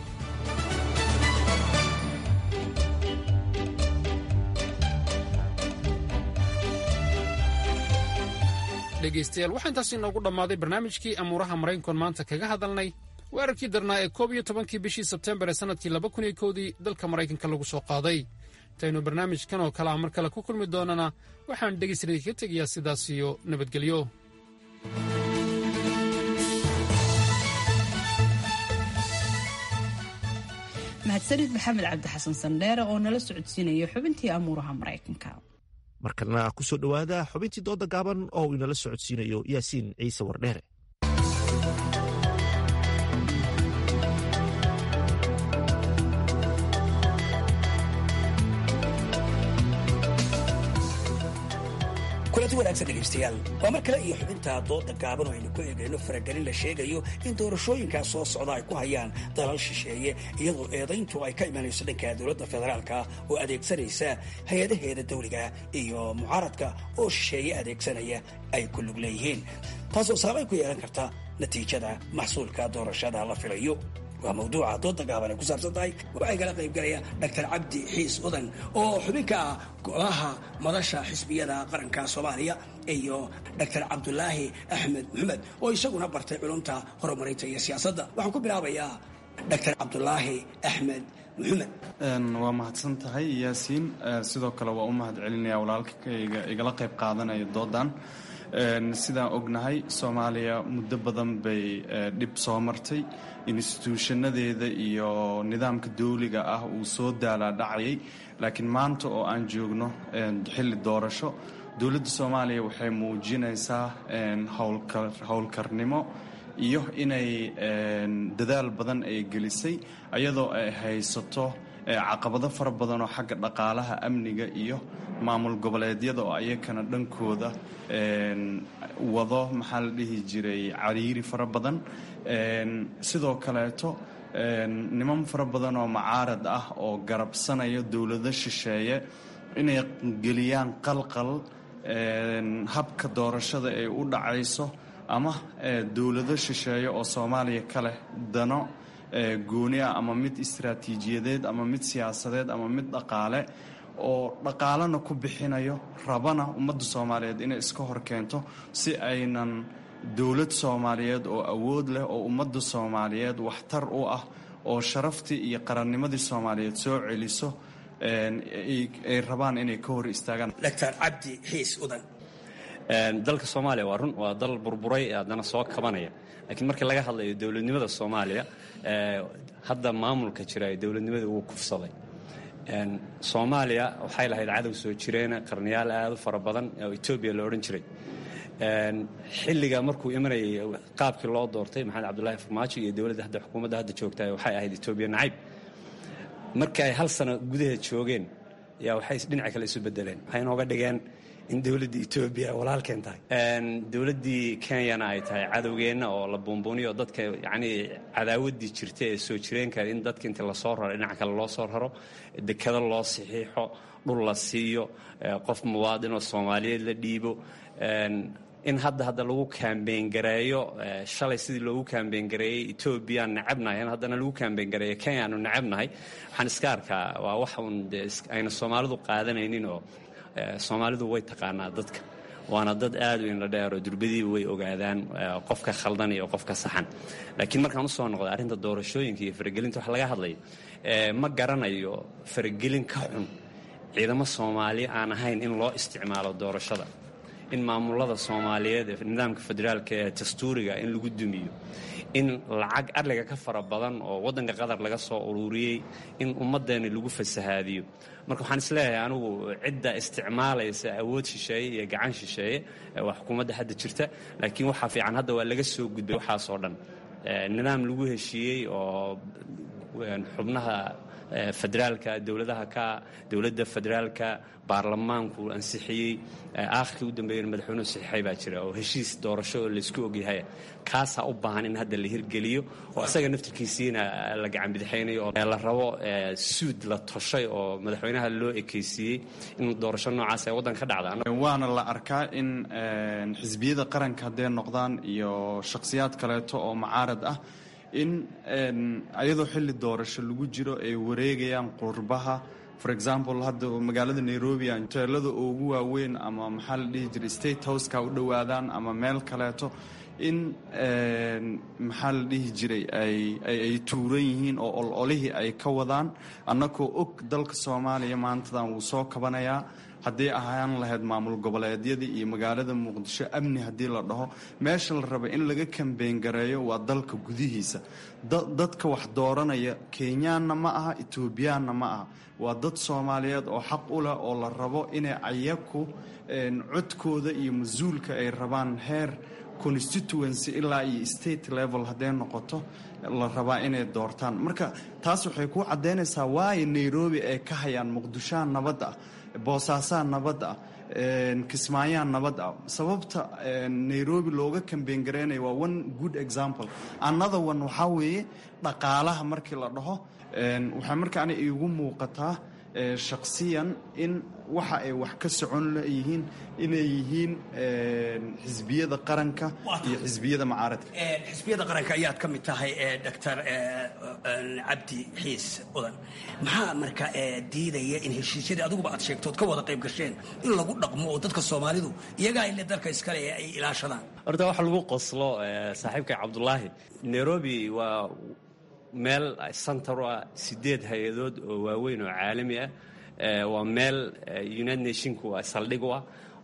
dhegaystayaal waxaa intaas inoogu dhammaaday barnaamijkii amuuraha maraykankoon maanta kaga hadalnay weerarkii darnaa ee koob iyo tobankii bishii sebtembar ee sannadkii laba kun iyo kowdii dalka maraykanka lagu soo qaaday intaynu barnaamijkan oo kale a mar kale ku kulmi doonana waxaan dhegaystayaal kaga tegayaa sidaas iyo nabadgelyo mahadsanid maxamed cabdi xasan sandheere oo nala socodsiinaya xubintii amuuraha maraykanka markana ku soo dhowaada xubintii dooda gaaban oo uu inala socodsiinayo yaasiin ciise wardheere kulanti wanaagsan dhegaystayaal waa mar kale iyo xubinta dooda gaaban oo aynu ku eegayno faragelin la sheegayo in doorashooyinkaas soo socda ay ku hayaan dalal shisheeye iyadoo eedayntu ay ka imanayso dhanka dowladda federaalka oo adeegsanaysa hay-adaheeda dawliga iyo mucaaradka oo shisheeye adeegsanaya ay ku lug leeyihiin taasoo saamayn ku yeelan karta natiijada maxsuulka doorashada la filayo waa mawduuca dooda gaaban ay ku saabsan tahay waxay kala qayb galaya dr cabdi xiis udan oo xubin ka ah golaha madasha xisbiyada qaranka soomaaliya iyo dr cabdulaahi axmed maxamed oo isaguna bartay culumta horumarinta iyo siyaasadda waxaan ku bilaabayaa dr cabdulaahi axmed maxamed waa mahadsan tahay yaasiin sidoo kale waa u mahad celinaya walaalkayga igala qayb qaadanaya doodan sidaan ognahay soomaaliya muddo badan bay dhib soo martay instituushanadeeda iyo nidaamka dawliga ah uu soo daalaa dhacayay laakiin maanta oo aan joogno xilli doorasho dowladda soomaaliya waxay muujinaysaa howlkarnimo iyo inay dadaal badan ay gelisay ayadoo ay haysato caqabado fara badan oo xagga dhaqaalaha amniga iyo maamul goboleedyada oo ayakana dhankooda wado maxaa la dhihi jiray cariiri fara badan sidoo kaleeto niman fara badan oo macaarad ah oo garabsanaya dowlado shisheeye inay geliyaan qalqal habka doorashada ay u dhacayso ama dowlado shisheeye oo soomaaliya ka leh dano gooni ah ama mid istaraatiijiyadeed ama mid siyaasadeed ama mid dhaqaale oo dhaqaalena ku bixinayo rabana ummadda soomaaliyeed inay iska hor keento si aynan dowlad soomaaliyeed oo awood leh oo ummadda soomaaliyeed waxtar u ah oo sharaftii iyo qarannimadii soomaaliyeed soo celiso ay rabaan inay ka hor istaagaan dr cabdi xiis udan dalka soomaaliya waa run waa dal burburay haddana soo kabanaya laakiin markii laga hadlayo dowladnimada soomaaliya hadda maamulka jira ee dowladnimada wuu kufsaday soomaaliya waxay lahayd cadow soo jireena qarniyaal aad u fara badan oo etoobiya la odhan jiray xilliga markuu imanayay qaabkii loo doortay maxamed cabdulaahi farmaajo iyo dowladda hadda xukuumadda hadda joogta waxay ahayd etoobiya nacayb markii ay hal sano gudaheed joogeen yaa waxay dhinaca kale isu bedeleen waxay inooga dhigeen in dowladda etoobiya walaalkeen tahay dowladdii kenyana ay tahay cadowgeenna oo la buunbuuniyo dadka yacnii cadaawaddii jirta ee soo jireenka in dadka inta lasoo raro dhinaca kale loo soo raro dekado loo saxiixo dhul la siiyo qof muwaadinoo soomaaliyeed la dhiibo in hadda hadda lagu kaambeyn gareeyo shalay sidii loogu kaambeyn gareeyey etoobiyaan necabnahay in haddana lagu kaambeyn gareeyo kenyaanu necabnahay waxaan iska arkaa waa wax uun ayna soomaalidu qaadanaynin oo soomaalidu way taqaanaa dadka waana dad aad u inla dheero durbadiiba way ogaadaan qofka khaldan iyo qofka saxan laakiin markaan usoo noqda arrinta doorashooyinka iyo faragelinta wax laga hadlayo ma garanayo faragelin ka xun ciidamo soomaali aan ahayn in loo isticmaalo doorashada in maamulada soomaaliyeed ee nidaamka federaalka ee dastuuriga in lagu dumiyo in lacag adliga ka fara badan oo waddanka qatar laga soo ururiyey in ummaddeeni lagu fasahaadiyo marka waxaan isleeyahay anigu cidda isticmaalaysa awood shisheeye iyo gacan shisheeye waa xukuumadda hadda jirta laakiin waxaa fiican hadda waa laga soo gudbay waxaasoo dhan nidaam lagu heshiiyey oo xubnaha federaalka dowladaha ka dowladda federaalka baarlamaanku ansixiyey aakhirkii u dambeeyana madaxweynuhu saxiixay baa jira oo heshiis doorasho oo laysku ogyahay kaasaa u baahan in hadda la hirgeliyo oo isaga naftirkiisiina la gacan bidixaynayo oo la rabo suud la toshay oo madaxweynaha loo ekeysiiyey in doorasho noocaas ay waddanka ka dhacda waana la arkaa in xisbiyada qaranka hadday noqdaan iyo shakhsiyaad kaleeto oo macaarad ah in ayadoo xilli doorasho lagu jiro ay wareegayaan qurbaha for example hadda magaalada nairobi hoteelada ugu waaweyn ama maxaa la dhihi jiray state houseka u dhowaadaan ama meel kaleeto in maxaa la dhihi jiray ay tuuran yihiin oo ololihii ay ka wadaan annagoo og dalka soomaaliya maantadan wuu soo kabanayaa haddii ahaan lahayd maamul goboleedyadii iyo magaalada muqdisho amni haddii la dhaho meesha la raba in laga kambeyn gareeyo waa dalka gudihiisa dadka wax dooranaya kenyaanna ma aha etoobiyaanna ma aha waa dad soomaaliyeed oo xaq u leh oo la rabo inay ayaku codkooda iyo mas-uulka ay rabaan heer constituency ilaa iyo state level hadday noqoto la rabaa inay doortaan marka taas waxay ku caddaynaysaa waayo nairobi ay ka hayaan muqdishoha nabad ah boosaasaa nabad ah kismaayaa nabad ah sababta nairobi looga kambeyn garaynaya waa one good example another one waxaa weeye dhaqaalaha markii la dhaho waxaa markaana iigu muuqataa shakhsiyan in waxa ay wax ka socon leyihiin inay yihiin xisbiyada qaranka iyo xisbiyada macaaradka xisbiyada qaranka ayaad ka mid tahay doctor cabdi xiis udan maxaa marka diidaya in heshiisyadii adiguba aad sheegtood ka wada qayb gasheen in lagu dhaqmo oo dadka soomaalidu iyagaa ile dalka iskale ee ay ilaashadaan horta waxa lagu qoslo saaxiibka cabdulaahi nairobi waa meel center u ah sideed hay-adood oo waaweyn oo caalami ah waa meel united nationku saldhig u ah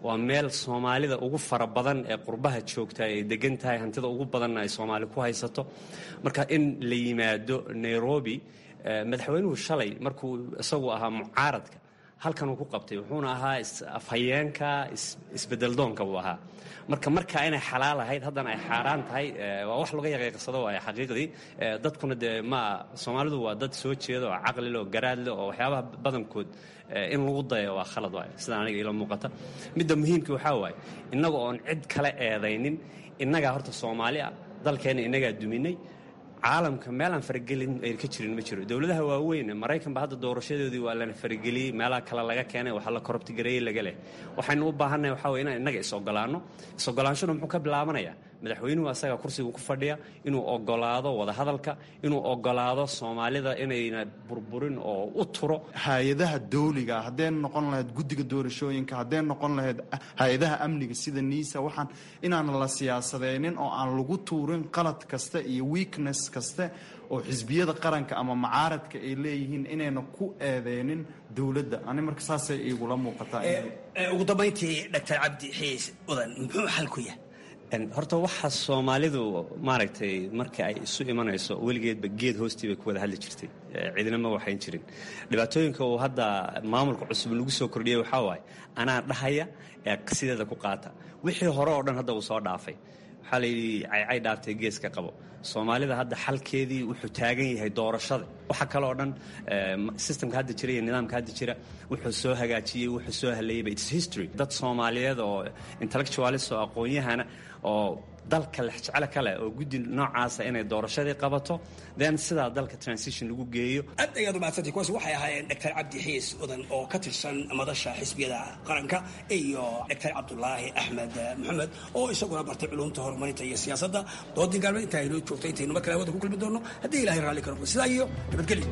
waa meel soomaalida ugu fara badan ee qurbaha joogta ay degan tahay hantida ugu badanna ay soomaali ku haysato marka in la yimaado nairobi madaxweynuhu shalay markuu isagu ahaa mucaaradka halkan uu ku qabtay wuxuuna ahaa afhayeenka isbedeldoonka buu ahaa marka markaa inay xalaal ahayd haddana ay xaaraan tahay waa wax laga yaqiiqsado waay xaqiiqdii dadkuna dee ma soomaalidu waa dad soo jeeda oo caqlile oo garaadle oo waxyaabaha badankood in lagu dayo waa khalad waay sida aniga ila muuqata midda muhiimka waxaa waaye innaga oon cid kale eedaynin innagaa horta soomaali ah dalkeenna innagaa duminay caalamka meelaan faragelin ayna ka jirin ma jiro dowladaha waaweyn maraykanba hadda doorashadoodii waa lana farageliyey meelaha kale laga keenay waxaa la korobtigareeyey laga leh waxaynu u baahannahay waxaa weye inaan innaga is-ogolaanno is-ogolaanshuna muxuu ka bilaabanayaa madaxweynuhu asaga kursigu ku fadhiya inuu ogolaado wadahadalka inuu ogolaado soomaalida inayna burburin oo u turo hay-adaha dawliga haddee noqon lahayd guddiga doorashooyinka haddee noqon lahayd hay-adaha amniga sida niisa waxaan inaan la siyaasadeynin oo aan lagu tuurin qalad kasta iyo weakness kaste oo xisbiyada qaranka ama macaaradka ay leeyihiin inayna ku eedeynin dowladda ani marka saasay igula muuqataa ugu dambayntii doctor cabdi xiis udan muxuu xal ku yahay horta waxa soomaalidu maaragtay marka ay isu imanayso weligeedba geed hoostii bay ku wada hadli jirtay ciidina ma waxayn jirin dhibaatooyinka uu hadda maamulka cusub lagu soo kordhiyey waxaa waaye anaa dhahaya ee sideeda ku qaata wixii hore oo dhan hadda uu soo dhaafay waxaa layidhi caycay dhaaftay geeska qabo soomaalida hadda xalkeedii wuxuu taagan yahay doorashada waxa kale oo dhan systemka hadda jira iyo nidaamka hadda jira wuxuu soo hagaajiyey wuxuu soo haleeyeyba its history dad soomaaliyeed oo intellectualist oo aqoon-yahana oo dalka lexjeclo kale oo guddi noocaasa inay doorashadii qabato then sidaa dalka transition lagu geeyo aad ayaad umahadsantay kuwaas waxay ahaayeen doctor cabdi xiis udan oo ka tirsan madasha xisbiyada qaranka iyo doctor cabdulaahi axmed maxamed oo isaguna bartay culumta horumarinta iyo siyaasadda doodii gaalmeed intaa inoo joogtay intaynu mar kale hawada ku kulmi doono haddii ilahay raalli ka noqdo sidaa iyo nabadgelyo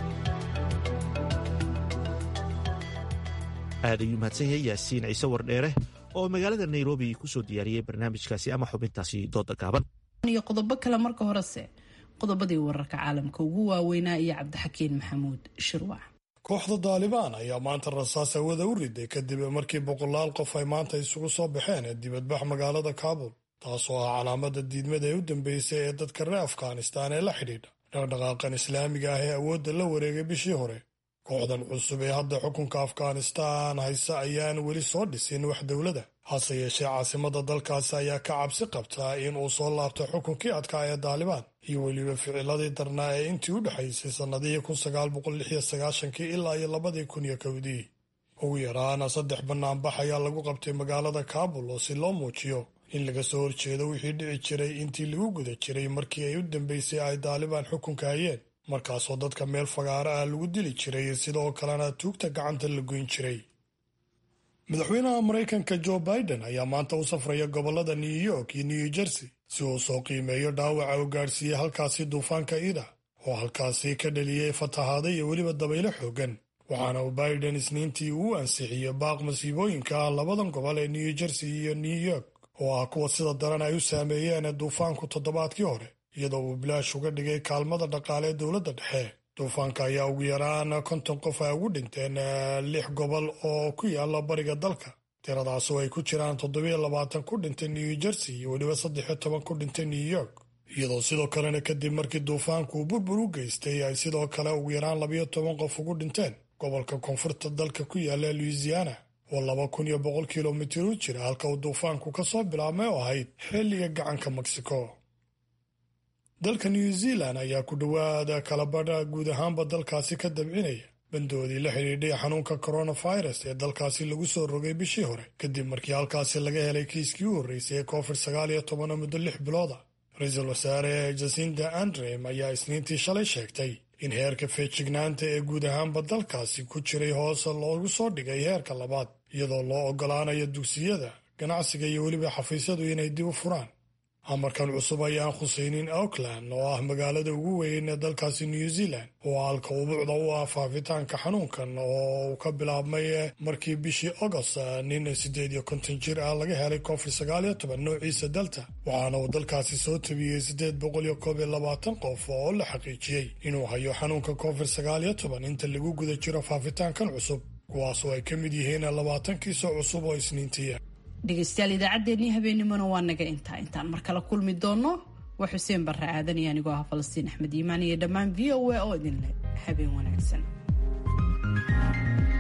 aad ayuu mahadsan yahay yaasiin ciise wardheere oo magaalada nairobi kusoo diyaariyey barnaamijkaasi ama xubintaasi dooda gaaban iyo qodobo kale marka horese qodobadii wararka caalamka ugu waaweynaa iyo cabdixakiin maxamuud shirwac kooxda daalibaan ayaa maanta rasaas hawada u riday kadib markii boqolaal qof ay maanta isugu soo baxeen dibadbax magaalada kaabul taasoo ah calaamada diidmada ee u dambeysay ee dadka reer afghanistaan ee la xidhiidha dhaqdhaqaaqan islaamiga ah ee awoodda la wareegay bishii hore kooxdan cusub ee hadda xukunka afghanistaan haysa ayaan weli soo dhisin wax dowlada hase yeeshee caasimada dalkaasi ayaa ka cabsi qabtaa in uu soo laabto xukunkii adkaa ee daalibaan iyo weliba ficiladii darnaa ee intii u dhexaysay sannadihii kii ilaa iyo labadii kun iyo kowdii ugu yaraana saddex bannaanbax ayaa lagu qabtay magaalada kaabul oo si loo muujiyo in laga soo horjeedo wixii dhici jiray intii lagu guda jiray markii ay u dambeysay ay daalibaan xukunka hayeen markaasoo dadka meel fagaaro ah lagu dili jiray sidoo kalena tuugta gacanta la goyn jiray madaxweynaha maraykanka jo biden ayaa maanta u safraya gobolada new york iyo new jersey si uu soo qiimeeyo dhaawaca uu gaadhsiiyey halkaasi duufaanka ida oo halkaasi ka dhaliyey fatahaada iyo weliba dabaylo xoogan waxaana uu biden isniintii uu ansixiyey baaq masiibooyinka ah labadan gobol ee new jersey iyo new york oo ah kuwa sida daran ay u saameeyeen duufaanku toddobaadkii hore iyadoo uu bilaash uga dhigay kaalmada dhaqaale ee dowladda dhexe duufaanka ayaa ugu yaraan konton qof ay ugu dhinteen lix gobol oo ku yaala bariga dalka tiradaas oo ay ku jiraan toddobiyo labaatan ku dhintay new jersey iyo weliba saddexiyo toban ku dhintay new york iyadoo sidoo kalena kadib markii duufaanku uu burbur u geystay ay sidoo kale ugu yaraan labayo toban qof ugu dhinteen gobolka koonfurta dalka ku yaala louisiana oo laba kun iyo boqol kilomitir u jira halka uu duufaanku ka soo bilaabmay oo ahayd xilliga gacanka mexico dalka new zealand ayaa ku dhowaada kalabadha guud ahaanba dalkaasi ka dabcinaya bandoodii la xidhiidhay xanuunka coronavirus ee dalkaasi lagu soo rogay bishii hore kadib markii halkaasi laga helay kiiskii u horreysay ee covid sagaal iyo tobanoo muddo lix bilooda ra-iisul wasaare jasinda andrem ayaa isniintii shalay sheegtay in heerka feejignaanta ee guud ahaanba dalkaasi ku jiray hoose loogu soo dhigay heerka labaad iyadoo loo ogolaanayo dugsiyada ganacsiga iyo weliba xafiisyadu inay dib u furaan amarkan cusub ayaan khusaynin auckland oo ah magaalada ugu weyn ee dalkaasi new zealand oo halka ubuucda u ah faafitaanka xanuunkan oo uu ka bilaabmay markii bishii agost nin siddeed iyo konton jir ah laga helay covid sagaal iyo toban noociisa delta waxaana uu dalkaasi soo tabiyey siddeed boqol iyo koob iyo labaatan qof oo la xaqiijiyey inuu hayo xanuunka covid sagaal iyo toban inta lagu guda jiro faafitaankan cusub kuwaasoo ay ka mid yihiin labaatan kiisoo cusub oo isniintiya dhegaystayaal idaacaddeenii habeennimona waa naga intaa intaan mar kale kulmi doonno waa xuseen barre aadan iyo anigoo ah falastiin axmed iimaan iyo dhammaan v o a oo idin leh habeen wanaagsan